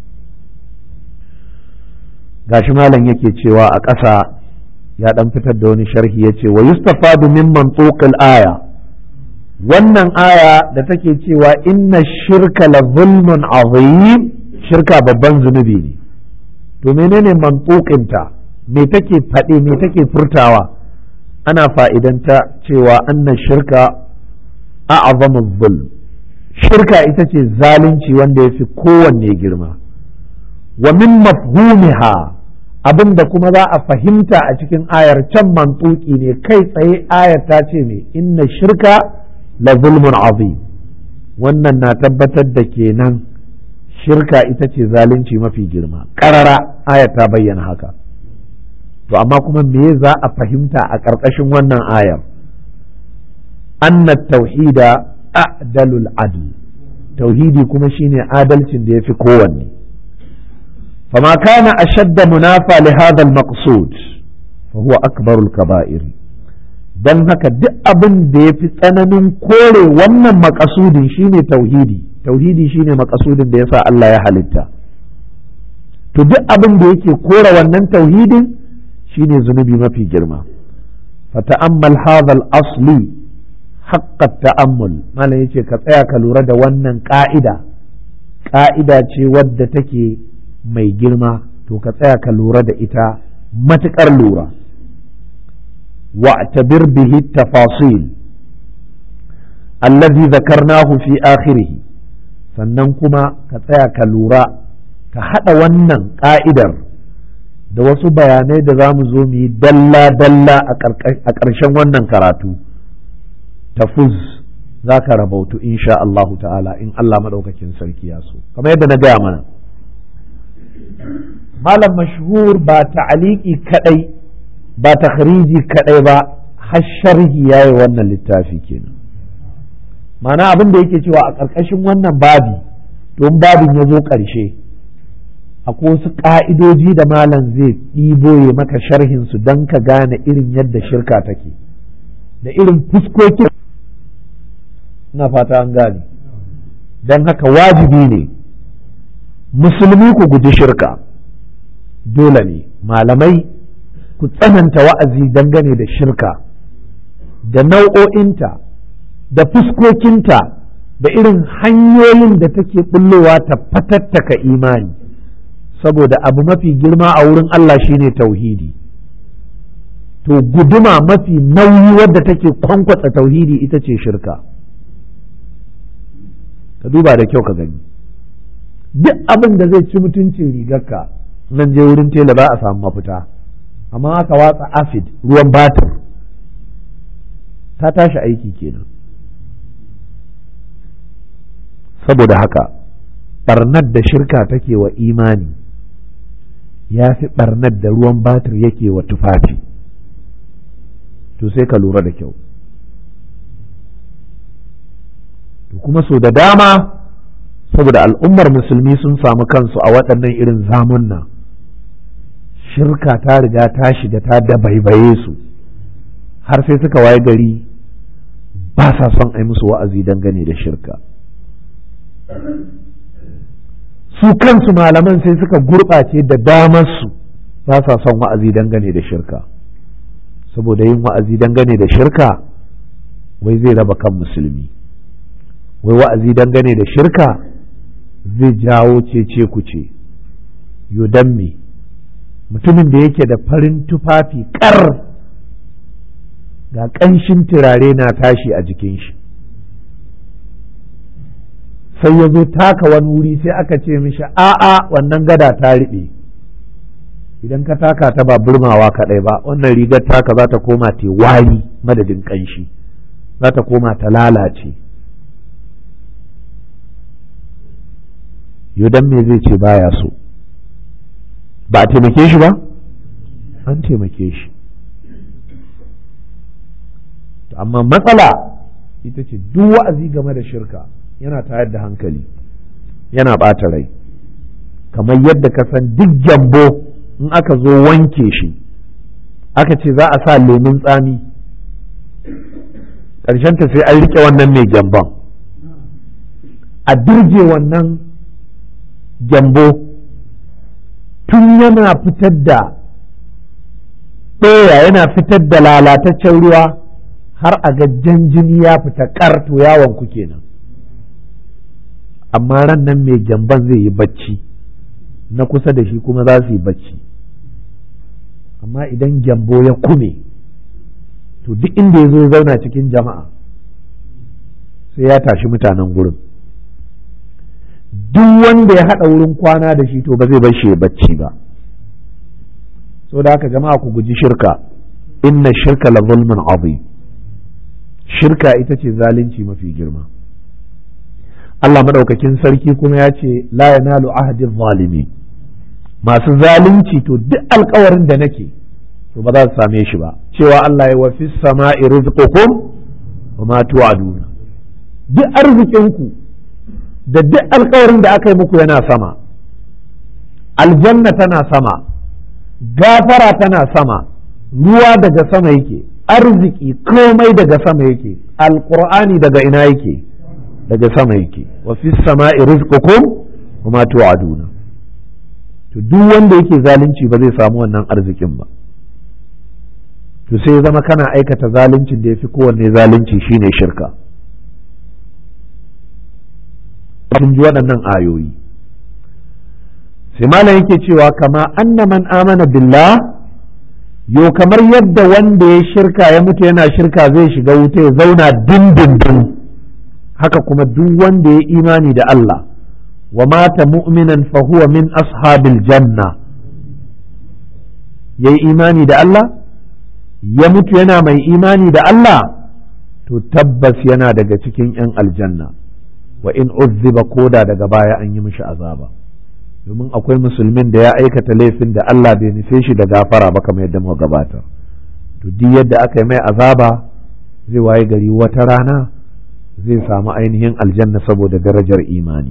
gashi malam yake cewa a ƙasa ya ɗan fitar da wani sharhi ya ce wa yustafadu min mantuqil aya wannan aya da take cewa inna shirka la zulmun azim shirka babban zunubi ne to menene mantuqinta me take faɗi me take furtawa ana fa'idanta cewa anna shirka a'zamu zulm shirka ita ce zalunci wanda ya fi kowanne girma wa min mafhumiha abin da kuma za a fahimta a cikin ayar can mantuki ne kai tsaye ayar ta ce me inna shirka la zulmun azim wannan na tabbatar da kenan shirka ita ce zalunci mafi girma ƙarara ayar ta bayyana haka to amma kuma me za a fahimta a ƙarƙashin wannan ayar anna tauhida a'dalul adl tauhidi kuma shine adalcin da yafi kowanne فما كان أشد منافى لهذا المقصود فهو أكبر الكبائر dan haka duk abin da ya fi tsananin kore wannan makasudin shine tauhidi tauhidi shine makasudin da yasa Allah ya halitta to duk abin da yake kore wannan tauhidin shine zunubi mafi girma fata'ammal hadha al-asli haqqa ta'ammul malam yace ka tsaya ka lura da wannan ka'ida ka'ida ce wadda take mai girma to ka tsaya ka lura da ita matuƙar lura wa'tabir bihi tafasil allazi zakarnahu fi akhirih sannan kuma ka tsaya ka lura ka haɗa wannan ƙa'idar da wasu bayanai da za mu zo mu yi dalla-dalla a ƙarshen wannan karatu tafuz za ka rabautu insha Allahu ta'ala in Allah maɗaukakin sarki ya so kamar yadda na gaya mana malam mashhur ba ta'aliki kadai ba takhriji kadai ba har sharhi yayi wannan littafi kenan ma'ana abin da yake cewa a ƙarƙashin wannan babi don babin ya zo ƙarshe akwai wasu ƙa'idoji da malam zai ɗibo ya maka sharhin su don ka gane irin yadda shirka take da irin fuskokin na fata an gane don haka wajibi ne musulmi ku guji shirka dole ne malamai ku tsananta wa'azi dangane da shirka da nau'o'inta da fuskokinta da irin hanyoyin da take bullowa ta fatattaka imani saboda abu mafi girma a wurin Allah shine tauhidi to guduma mafi nauyi wadda take kwankwatsa tauhidi ita ce shirka ka duba da kyau ka gani duk abin da zai ci mutuncin rigarka nan je wurin tela ba a samu mafita amma aka watsa acid ruwan batir ta tashi aiki kenan saboda haka barnar da shirka take wa imani ya fi barnar da ruwan batir yake wa tufafi to sai ka lura da kyau to kuma so da dama saboda al'ummar musulmi sun samu kansu a waɗannan irin zamunna shirka ta riga ta shiga ta dabaibaye su har sai suka waye gari ba sa son a yi musu wa'azi dangane da shirka su kansu malaman sai suka gurɓace da damarsu ba sa son wa'azi dangane da shirka saboda yin wa'azi dangane da shirka wai zai raba kan musulmi wai wa'azi dangane da shirka zai jawo cece ku ce yodan me mutumin da yake da farin tufafi kar ga ƙanshin turare na tashi a jikin shi sai ya zo taka wani wuri sai aka ce mishi a'a wannan gada ta riɓe idan ka taka ta ba burmawa kaɗai ba wannan rigar taka za ta koma te wari madadin ƙanshi za ta koma ta lalace yodan me zai ce baya so ba a taimake shi ba an taimake shi amma matsala ita ce duk wa'azi game da shirka yana tayar da hankali yana ɓata rai kamar yadda ka san duk gyambo in aka zo wanke shi aka ce za a sa lemun tsami ta sai an riƙe wannan mai gyamban a dirje wannan gyambo tun yana fitar da ɗaya yana fitar da lalataccen ruwa har a ga jini ya fita ƙarto yawon ku kenan amma ran nan mai gyamban zai yi bacci na kusa da shi kuma za su yi bacci amma idan gyambo ya kume to duk inda ya zo ya zauna cikin jama'a sai ya tashi mutanen gurin duk wanda ya haɗa wurin kwana da shi to ba zai bar shi ya bacci ba so da haka jama'a ku guji shirka inna shirka la zulmun azim shirka ita ce zalunci mafi girma Allah madaukakin sarki kuma ya ce la yanalu ahadin zalimi masu zalunci to duk alkawarin da nake to ba za su same shi ba cewa Allah ya wafi sama'i rizqukum wa ma tu'aduna duk arzikinku da duk alkawarin da aka yi muku yana sama aljanna tana sama gafara tana sama ruwa daga sama yake arziki komai daga sama yake alqur'ani daga ina yake daga sama yake wa fi sama'i rizqukum wa ma tu'aduna to duk wanda yake zalunci ba zai samu wannan arzikin ba to sai zama kana aikata zaluncin da yafi kowanne zalunci shine shirka kun ji waɗannan ayoyi sai malam yake cewa kama anna man amana billah yo kamar yadda wanda ya shirka ya mutu yana shirka zai shiga wuta ya zauna dindindin haka kuma duk wanda ya imani da Allah wa mata mu'minan fa huwa min ashabil janna yayi imani da Allah ya mutu yana mai imani da Allah to tabbas yana daga cikin 'yan aljanna wa in uzziba koda daga baya an yi mishi azaba domin akwai musulmin da ya aikata laifin da Allah bai nufe shi da gafara ba kamar yadda muka gabata to duk yadda aka yi mai azaba zai waye gari wata rana zai samu ainihin aljanna saboda darajar imani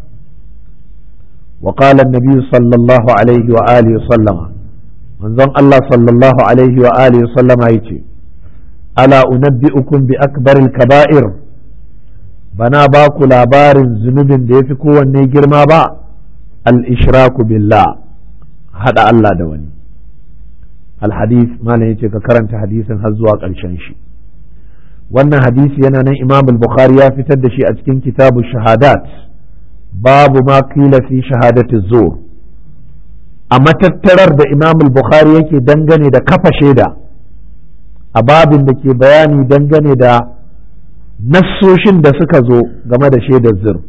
wa qala an-nabi sallallahu alaihi wa alihi wa sallama manzon Allah sallallahu alaihi wa alihi wa sallama yace ala unabbi'ukum bi akbaril kaba'ir bana ba ku labarin zunubin da yafi kowanne girma ba al-ishraku billah hada Allah da wani al-hadith malam yace ka karanta hadisin har zuwa ƙarshen shi wannan hadisi yana nan imam al-bukhari ya fitar da shi a cikin kitabu shahadat babu ma kila fi shahadati zur a matattarar da imam al-bukhari yake dangane da kafa shaida a babin da ke bayani dangane da nassoshin da suka zo game da shaidar zur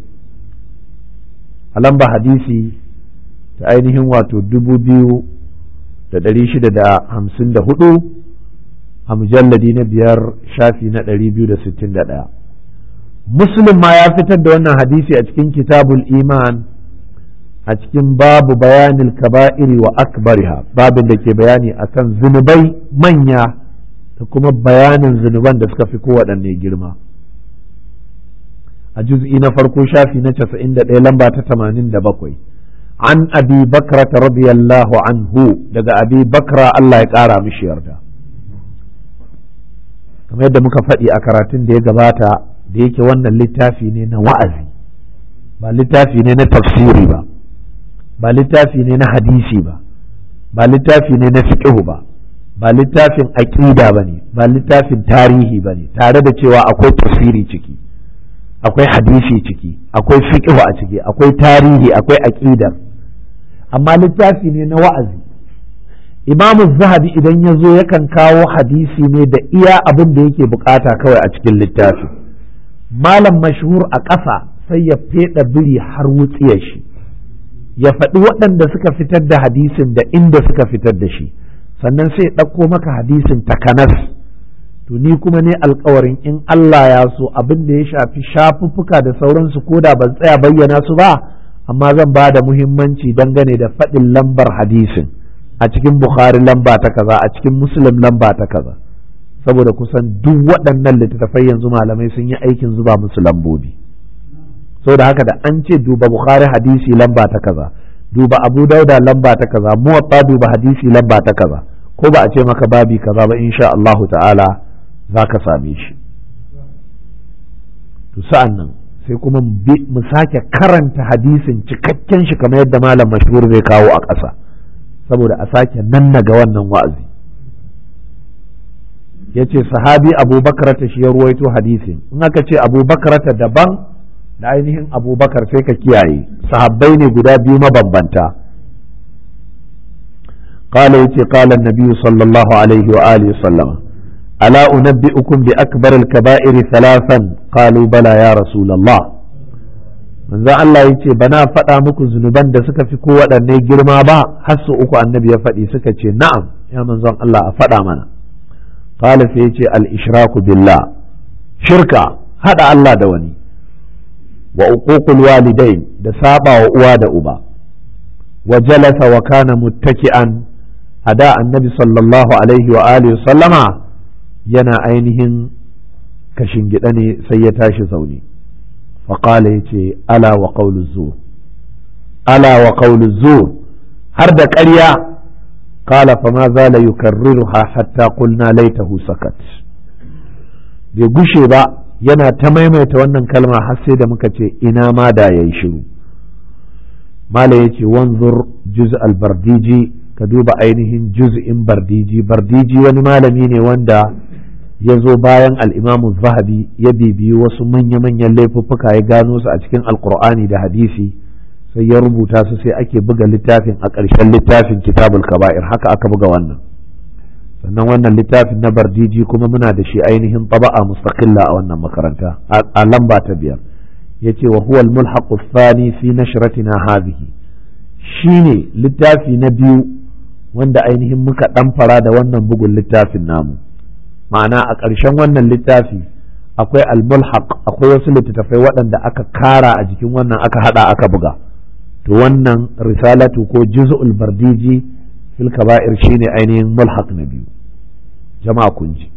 a lamba hadisi ta ainihin wato dubu biyu da ɗari shida da hamsin da hudu a mujalladi na biyar shafi na ɗari biyu da sittin da ɗaya muslim ma ya fitar da wannan hadisi a cikin kitabul iman a cikin babu bayanin kaba'iri wa akbariha babin da ke bayani akan zunubai manya da kuma bayanin zunuban da suka fi kowaɗanne girma a juz'i na farko shafi na casa'in da ɗaya lamba ta tamanin da bakwai an abi bakra radiyallahu anhu daga abi bakra Allah ya ƙara mishi yarda kamar yadda muka faɗi a karatun da ya gabata da yake wannan littafi ne na wa'azi ba littafi ne na tafsiri ba ba littafi ne na hadisi ba ba littafi ne na fiqhu ba ba littafin aƙida ba ne ba littafin tarihi ba ne tare da cewa akwai tafsiri ciki akwai hadisi ciki akwai fiqhu a ciki akwai tarihi akwai aƙidar amma littafi ne na wa'azi imamu zahabi idan ya zo yakan kawo hadisi ne da iya abin da yake bukata kawai a cikin littafi malam mashhur a ƙasa sai ya feɗa biri har wutsiyar shi ya faɗi waɗanda suka fitar da hadisin da inda suka fitar da shi sannan sai ɗauko maka hadisin takanas to ni kuma ne alkawarin in Allah ya so abin da ya shafi shafuffuka da sauransu ko da ban tsaya bayyana su ba amma zan ba da muhimmanci dangane da faɗin lambar hadisin a cikin Bukhari lamba ta kaza a cikin Muslim lamba ta kaza saboda kusan duk waɗannan littattafai yanzu malamai sun yi aikin zuba musu lambobi saboda haka da an ce duba Bukhari hadisi lamba ta kaza duba Abu Dauda lamba ta kaza muwatta duba hadisi lamba ta kaza ko ba a ce maka babi kaza ba insha Allahu ta'ala za ka same shi to sa'an nan sai kuma mu sake karanta hadisin cikakken shi kamar yadda malam mashhur zai kawo a ƙasa saboda a sake nannaga wannan wa'azi ya ce sahabi abubakar ta shi ya ruwaito hadisin in aka ce abubakar ta daban da ainihin abubakar sai ka kiyaye sahabbai ne guda biyu mabambanta قال يتي قال النبي صلى الله عليه وآله وسلم ألا أنبئكم بأكبر الكبائر ثلاثا قالوا بلى يا رسول الله من ذا الله يتي بنا فتا مكو زنبان da suka fi ko waɗanne girma ba har su uku annabi ya faɗi suka ce na'am ya manzon Allah a faɗa mana qala sai yace al ishraku billah shirka hada Allah da wani wa uququl walidain da saba wa uwa da uba wa jalasa wa kana muttaki'an ada annabi sallallahu alaihi wa alihi sallama yana ainihin kashin gida ne sai ya tashi zaune faƙala ya ce ala wa ƙaulu zur ala wa ƙaulu zur har da ƙarya kala fa ma za la yukarriruha hatta qulna laitahu sakat bai gushe ba yana ta maimaita wannan kalma har sai da muka ce ina ma da yayi shiru mala yace wanzur juz al-bardiji ka duba ainihin juz'in bardiji bardiji wani malami ne wanda ya zo bayan al'imamu zahabi ya bibiyi wasu manya-manyan laifuffuka ya gano su a cikin alkur'ani da hadisi sai ya rubuta su sai ake buga littafin a ƙarshen littafin kitabul kaba'ir haka aka buga wannan sannan wannan littafin na bardiji kuma muna da shi ainihin taba'a mustaqilla a wannan makaranta a lamba ta biyar ya ce wa huwa al-mulhaqu thani fi nashratina hadhihi shine littafi na biyu wanda ainihin muka ɗan fara da wannan bugun littafin namu ma'ana a ƙarshen wannan littafi akwai almulhaq akwai wasu littattafai waɗanda aka kara a jikin wannan aka hada aka buga to wannan risalatu ko juz'ul bardiji fil kaba'ir shine ainihin mulhaq na biyu jama'a kun ji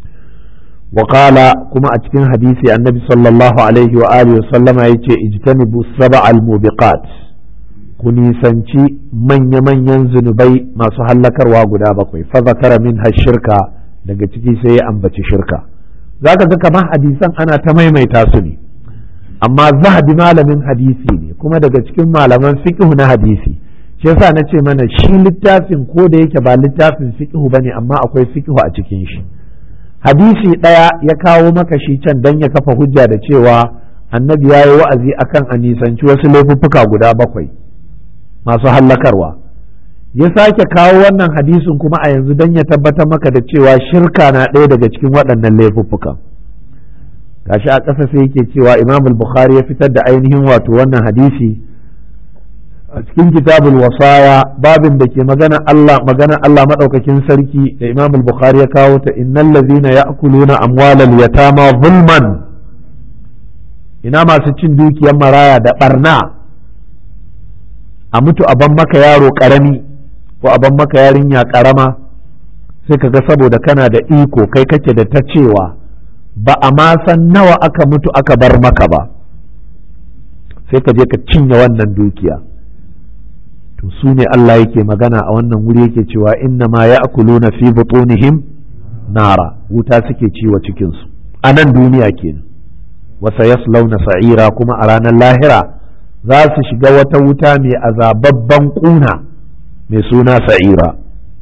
وقال كما أتكين حديثي النبي صلى الله عليه وآله وسلم يتي اجتنبوا السبع الموبقات ku nisanci manya-manyan zunubai masu hallakarwa guda bakwai fa zakara min shirka daga ciki sai ya ambaci shirka zaka ga kamar hadisan ana ta maimaita su ne amma zahabi malamin hadisi ne kuma daga cikin malaman fiqh na hadisi shi yasa na ce mana shi littafin ko da yake ba littafin fiqh bane amma akwai fiqh a cikin shi hadisi ɗaya ya kawo maka shi can dan ya kafa hujja da cewa annabi ya yi wa'azi akan a nisanci wasu laifuffuka guda bakwai masu hallakarwa ya sake kawo wannan hadisin kuma a yanzu don ya tabbatar maka da cewa shirka na ɗaya daga cikin waɗannan laifuffukan gashi a ƙasa sai yake cewa imam bukhari ya fitar da ainihin wato wannan hadisi a cikin kitabul wasaya babin da ke magana Allah magana Allah madaukakin sarki da imam bukhari ya kawo ta innal ladhina ya'kuluna amwalal yatama zulman ina masu cin dukiyar maraya da barna a mutu a ban maka yaro karami ko a ban maka yarinya karama sai ka ga saboda kana da iko kai kake da ta cewa ba a ma san nawa aka mutu aka bar maka ba sai ka je ka cinye wannan dukiya to su ne Allah yake magana a wannan wuri yake cewa inna ma ya'kuluna fi butunihim nara wuta suke ciwa cikinsu a nan duniya kenan wasa yaslauna sa'ira kuma a ranar lahira za su shiga wata wuta mai azababban ƙuna mai suna sa'ira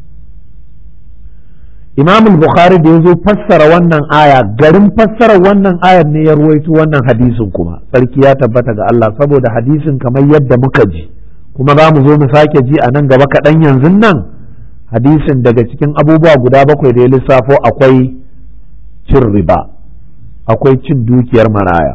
imam bukhari da ya zo fassara wannan aya garin fassara wannan ayar ne ya ruwaito wannan hadisin kuma sarki ya tabbata ga Allah saboda hadisin kamar yadda muka ji kuma za mu zo mu sake ji a nan gaba kaɗan yanzu nan hadisin daga cikin abubuwa guda bakwai da ya lissafo akwai cin riba akwai cin dukiyar maraya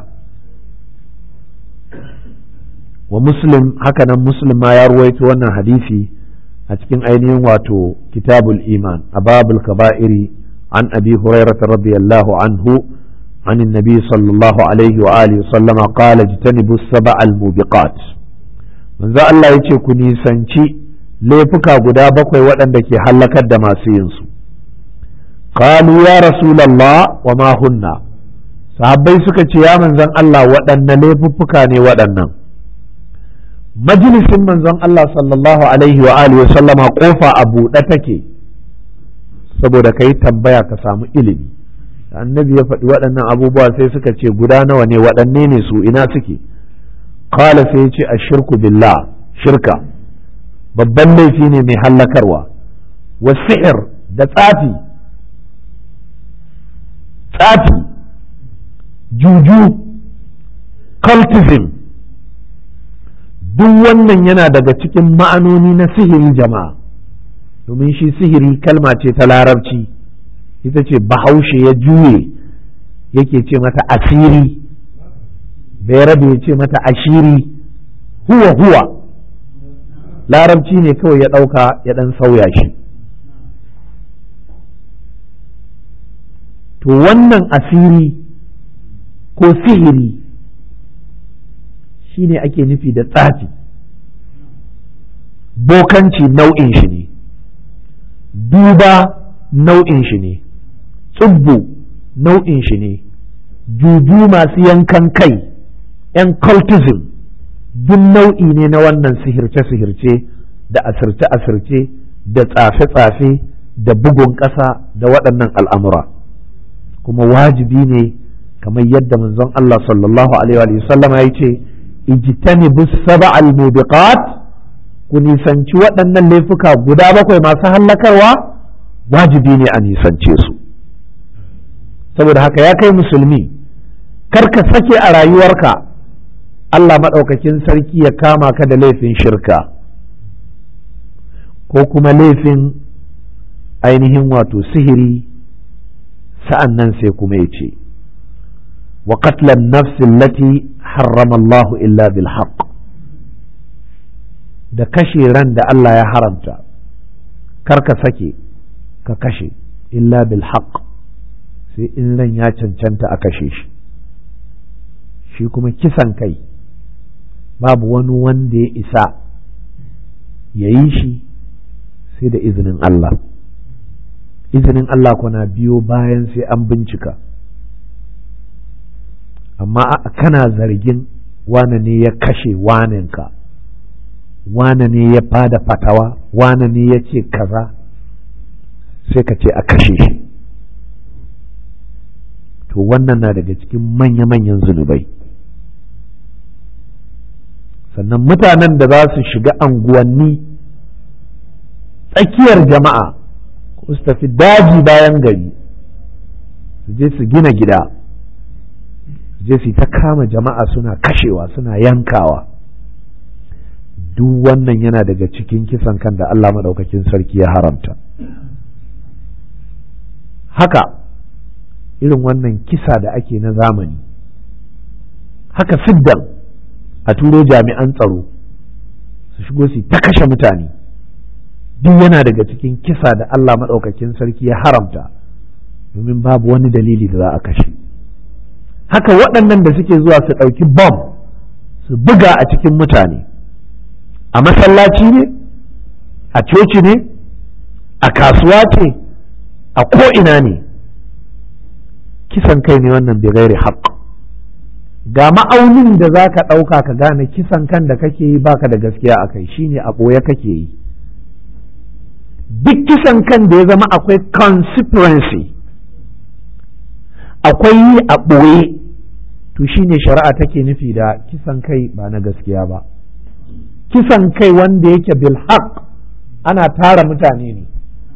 wa muslim hakanan muslim ma ya ruwaito wannan hadisi a cikin ainihin wato kitabul iman a babul kaba'iri an abi hurairah radiyallahu anhu عن النبي صلى الله عليه وآله وسلم قال اجتنبوا السبع الموبقات من ذا الله يتي كني سنشي ليفكا قدا بقوي ودن دكي حلقت دماسي ينسو قالوا يا رسول الله وما هن sahabbai suka ce ya manzon Allah waɗanne laifuffuka ne waɗannan majalisin manzon Allah sallallahu alaihi wa alihi sallama kofa a buɗe take saboda ka yi tambaya ka samu ilimi annabi ya faɗi waɗannan abubuwa sai suka ce guda nawa ne waɗanne ne su ina suke kala sai ya ce a shirku billah shirka babban laifi ne mai hallakarwa wa sihir da tsafi tsafi juju cultism duk wannan yana daga cikin ma'anoni na sihiri jama'a domin shi sihiri kalma ce ta larabci ita ce bahaushe ya juye yake ce mata asiri bai rabe ya ce mata ashiri huwa huwa larabci ne kawai ya ɗauka ya ɗan sauya shi to wannan asiri ko sihiri shi ne ake nufi da tsafi bokanci nau'in shi ne duba nau'in shi ne tsubbu nau'in shi ne juju masu yankan kai yan cultism duk nau'i ne na wannan sihirce-sihirce da asirce-asirce da tsafe-tsafe da bugun ƙasa da waɗannan al'amura kuma wajibi ne kamar yadda manzon Allah sallallahu alaihi wa sallam ya ce ijtanibu sab'al mubiqat ku nisanci waɗannan laifuka guda bakwai masu hallakarwa wajibi ne a nisance su saboda haka ya kai musulmi kar ka sake a rayuwarka Allah maɗaukakin sarki ya kama ka da laifin shirka ko kuma laifin ainihin wato sihiri sa'an nan sai kuma ya ce wa qatlan nafsin lati harrama Allah illa bil haqq da kashe ran da Allah ya haramta kar ka sake ka kashe illa bil haqq sai in ran ya cancanta a kashe shi shi kuma kisan kai babu wani wanda ya isa ya yi shi sai da izinin Allah izinin Allah kuna biyo bayan sai an bincika amma kana zargin wane ne ya kashe wanenka wane ne ya bada fatawa wane ne ya ce kaza sai ka ce a kashe shi to wannan na daga cikin manya-manyan zunubai sannan mutanen da za su shiga anguwanni tsakiyar jama'a ko su tafi daji bayan gari su je su gina gida su je su ta kama jama'a suna kashewa suna yankawa duk wannan yana daga cikin kisan kan da Allah maɗaukakin sarki ya haramta haka irin wannan kisa da ake na zamani haka siddan a turo jami'an tsaro su shigo su ta kashe mutane duk yana daga cikin kisa da Allah maɗaukakin sarki ya haramta domin babu wani dalili da za a kashe haka waɗannan da suke zuwa su ɗauki bom su buga a cikin mutane a masallaci ne a coci ne a kasuwa ce a ko'ina ne kisan kai ne wannan bai gairi haƙ ga ma'aunin da za ka ɗauka ka gane kisan kan da kake yi baka da gaskiya a kai shine a ɓoye kake yi duk kisan kan da ya zama akwai consistency akwai yi a ɓoye to shine shari'a take nufi da kisan kai ba na gaskiya ba kisan kai wanda yake bil haq ana tara mutane ne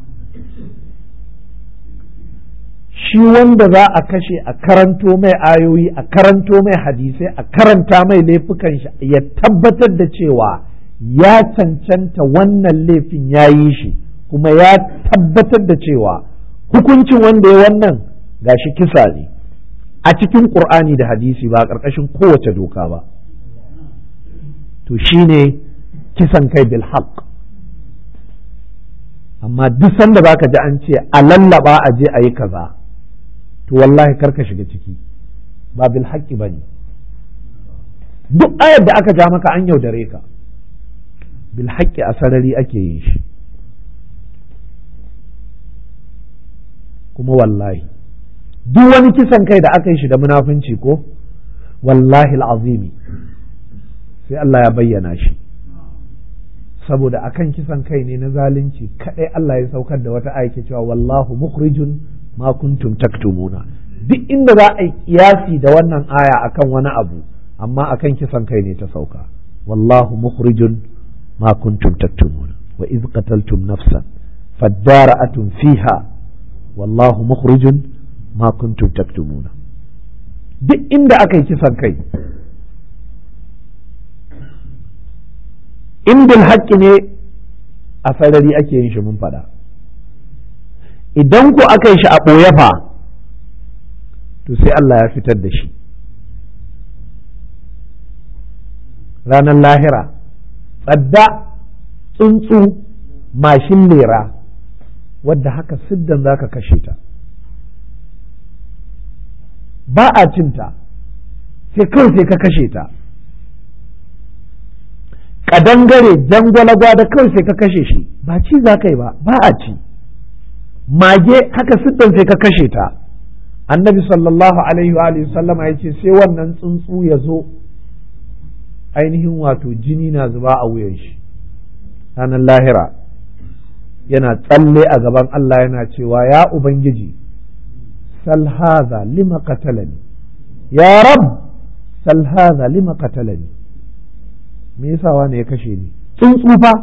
shi wanda za a kashe a karanto mai ayoyi a karanto mai hadisai a karanta mai laifukan shi ya tabbatar da cewa ya cancanta wannan laifin ya yi shi kuma ya tabbatar da cewa hukuncin wanda ya wannan gashi kisa ne a cikin ƙur'ani da hadisi ba a ƙarƙashin kowace doka ba to shine kisan kai bil haqq amma duk sanda baka ji an ce a lallaba a je a yi kaza to wallahi karka shiga ciki ba bil haqqi bane duk ayar da aka ja maka an yaudare ka bil haqqi a sarari ake yin shi kuma wallahi duk wani kisan kai da aka yi shi da munafunci ko wallahi al'azimi sai Allah ya bayyana shi saboda akan kisan kai ne na zalunci kadai Allah ya saukar da wata aiki cewa wallahu mukhrijun ma kuntum taktumuna duk inda za a yi kiyasi da wannan aya akan wani abu amma akan kisan kai ne ta sauka wallahu mukhrijun ma kuntum taktumuna wa iz qataltum nafsan fadara'atun fiha wallahu mukhrijun ma kuntum taktumuna duk inda aka yi kisan kai in bil haƙƙi ne a sarari ake yin shi mun faɗa idan ku aka yi shi a ɓoye fa to sai Allah ya fitar da shi ranar lahira tsadda tsuntsu mashin lera wadda haka siddan za ka kashe ta ba a cinta sai kawai sai ka kashe ta kadangare jangwalagwa da kawai sai ka kashe shi ba ci za ka yi ba ba a ci mage haka siddan sai ka kashe ta annabi sallallahu alaihi wa alihi sallama ya ce sai wannan tsuntsu ya zo ainihin wato jini na zuba a wuyan shi ranar lahira yana tsalle a gaban Allah yana cewa ya ubangiji sal hadha lima qatalani ya rab sal hadha lima qatalani me yasa wani ya kashe ni tsuntsu fa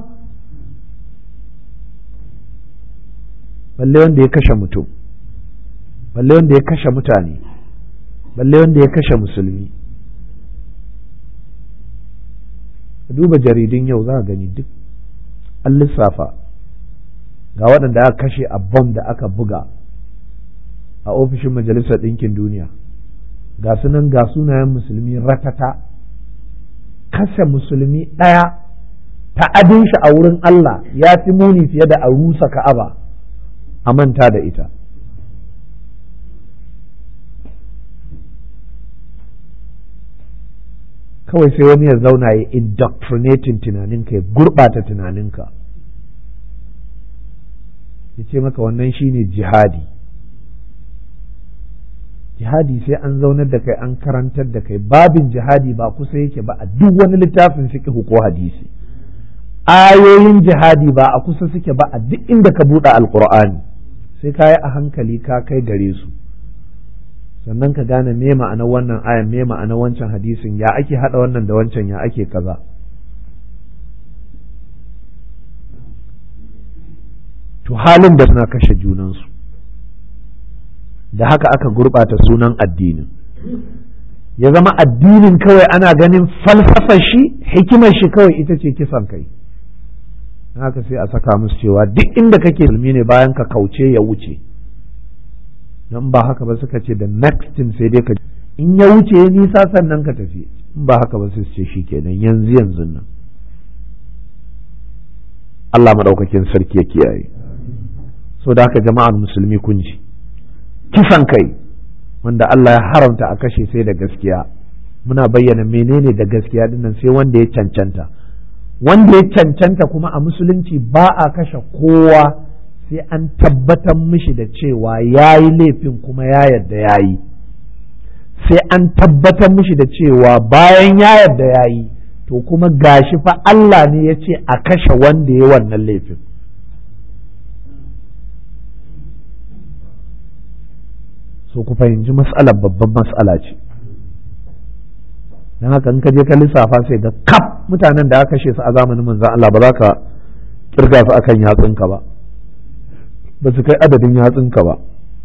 balle wanda ya kashe mutum balle wanda ya kashe mutane balle wanda ya kashe musulmi duba jaridun yau za a gani duk an lissafa ga waɗanda aka kashe a bom da aka buga a ofishin majalisar ɗinkin duniya ga sunan ga sunayen musulmi ratata kashe musulmi ɗaya ta'adin shi a wurin Allah ya fi muni fiye da a rusa ka'aba a manta da ita kawai sai wani ya zauna ya indoctrinating tunaninka ya gurɓata tunaninka ya ce maka wannan shine jihadi jihadi sai an zaunar da kai an karantar da kai babin jihadi ba kusa yake ba a duk wani littafin fiqh ko hadisi ayoyin jihadi ba a kusa suke ba a duk inda ka buɗe alqur'ani sai ka yi a hankali ka kai gare su sannan ka gane me ma'ana wannan ayan me ma'ana wancan hadisin ya ake hada wannan da wancan ya ake kaza to halin da suna kashe junansu da haka aka gurɓata sunan addinin ya zama addinin kawai ana ganin falsafar shi hikimar shi kawai ita ce kisan kai haka sai a saka musu cewa duk inda kake musulmi ne bayan ka kauce ya wuce don ba haka ba suka ce da next thing sai dai ka in ya wuce ya nisa sannan ka tafi in ba haka ba sai su ce shi kenan yanzu yanzu nan Allah maɗaukakin sarki ya kiyaye so da haka jama'ar musulmi kun ji kisan kai wanda Allah ya haramta a kashe sai da gaskiya muna bayyana menene da gaskiya dinnan sai wanda ya cancanta wanda ya cancanta kuma a musulunci ba a kashe kowa sai an tabbatar mishi da cewa ya yi laifin kuma ya yarda ya yi sai an tabbatar mishi da cewa bayan ya yarda ya yi to kuma gashi fa Allah ne ya ce a kashe wanda ya wannan laifin so ku fahimci matsalar babban matsala ce don haka in ka je ka lissafa sai ga kaf mutanen da aka kashe su a zamanin manzon Allah ba za ka kirga su akan yatsunka ba ba su kai adadin yatsunka ba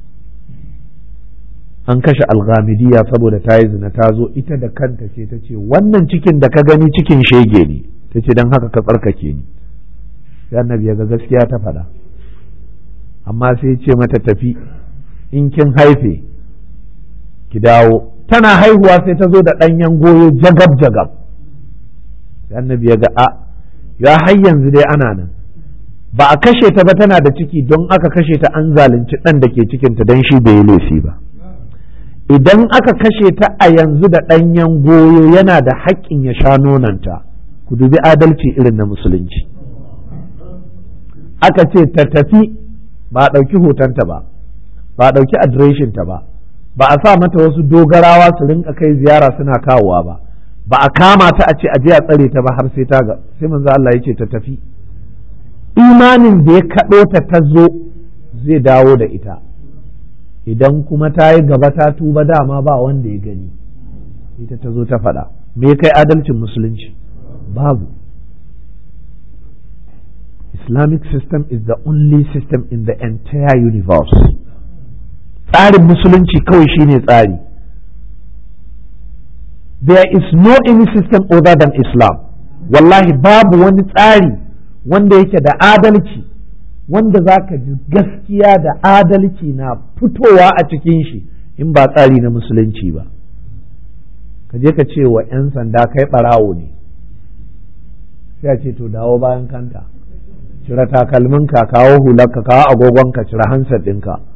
an kashe alghamidiyya saboda ta yi zina ta zo ita da kanta ce ta ce wannan cikin da ka gani cikin shege ne ta ce don haka ka tsarkake ni sai annabi ya ga gaskiya ta faɗa amma sai ce mata tafi in kin haife ki dawo tana haihuwa sai ta zo da ɗanyen goyo jagab jagab sai annabi ya ga a ya har yanzu dai ana nan ba a kashe ta ba tana da ciki don aka kashe ta an zalunci ɗan da ke cikinta don shi bai yi laifi ba idan aka kashe ta a yanzu da ɗanyen goyo yana da haƙƙin ya sha nonanta ku dubi adalci irin na musulunci aka ce ta tafi ba a ɗauki hotonta ba ba a ɗauki adireshinta ba ba a sa mata wasu dogarawa su rinka kai ziyara suna kawowa ba ba a kama ta a ce a je a tsare ta ba har sai ta ga sai manzo Allah ya ce ta tafi imanin da ya kaɗo ta ta zo zai dawo da ita idan kuma ta yi gaba ta tuba dama ba wanda ya gani ita ta zo ta faɗa me kai adalcin musulunci babu islamic system is the only system in the entire universe tsarin musulunci kawai shine tsari there is no any system other than islam wallahi babu wani tsari wanda yake da adalci wanda za ka ji gaskiya da adalci na fitowa a cikin shi in ba tsari na musulunci ba ka je ka ce wa 'yan sanda kai ɓarawo ne sai a ce to dawo bayan kanta cire takalminka kawo hularka kawo agogonka cire hansar ɗinka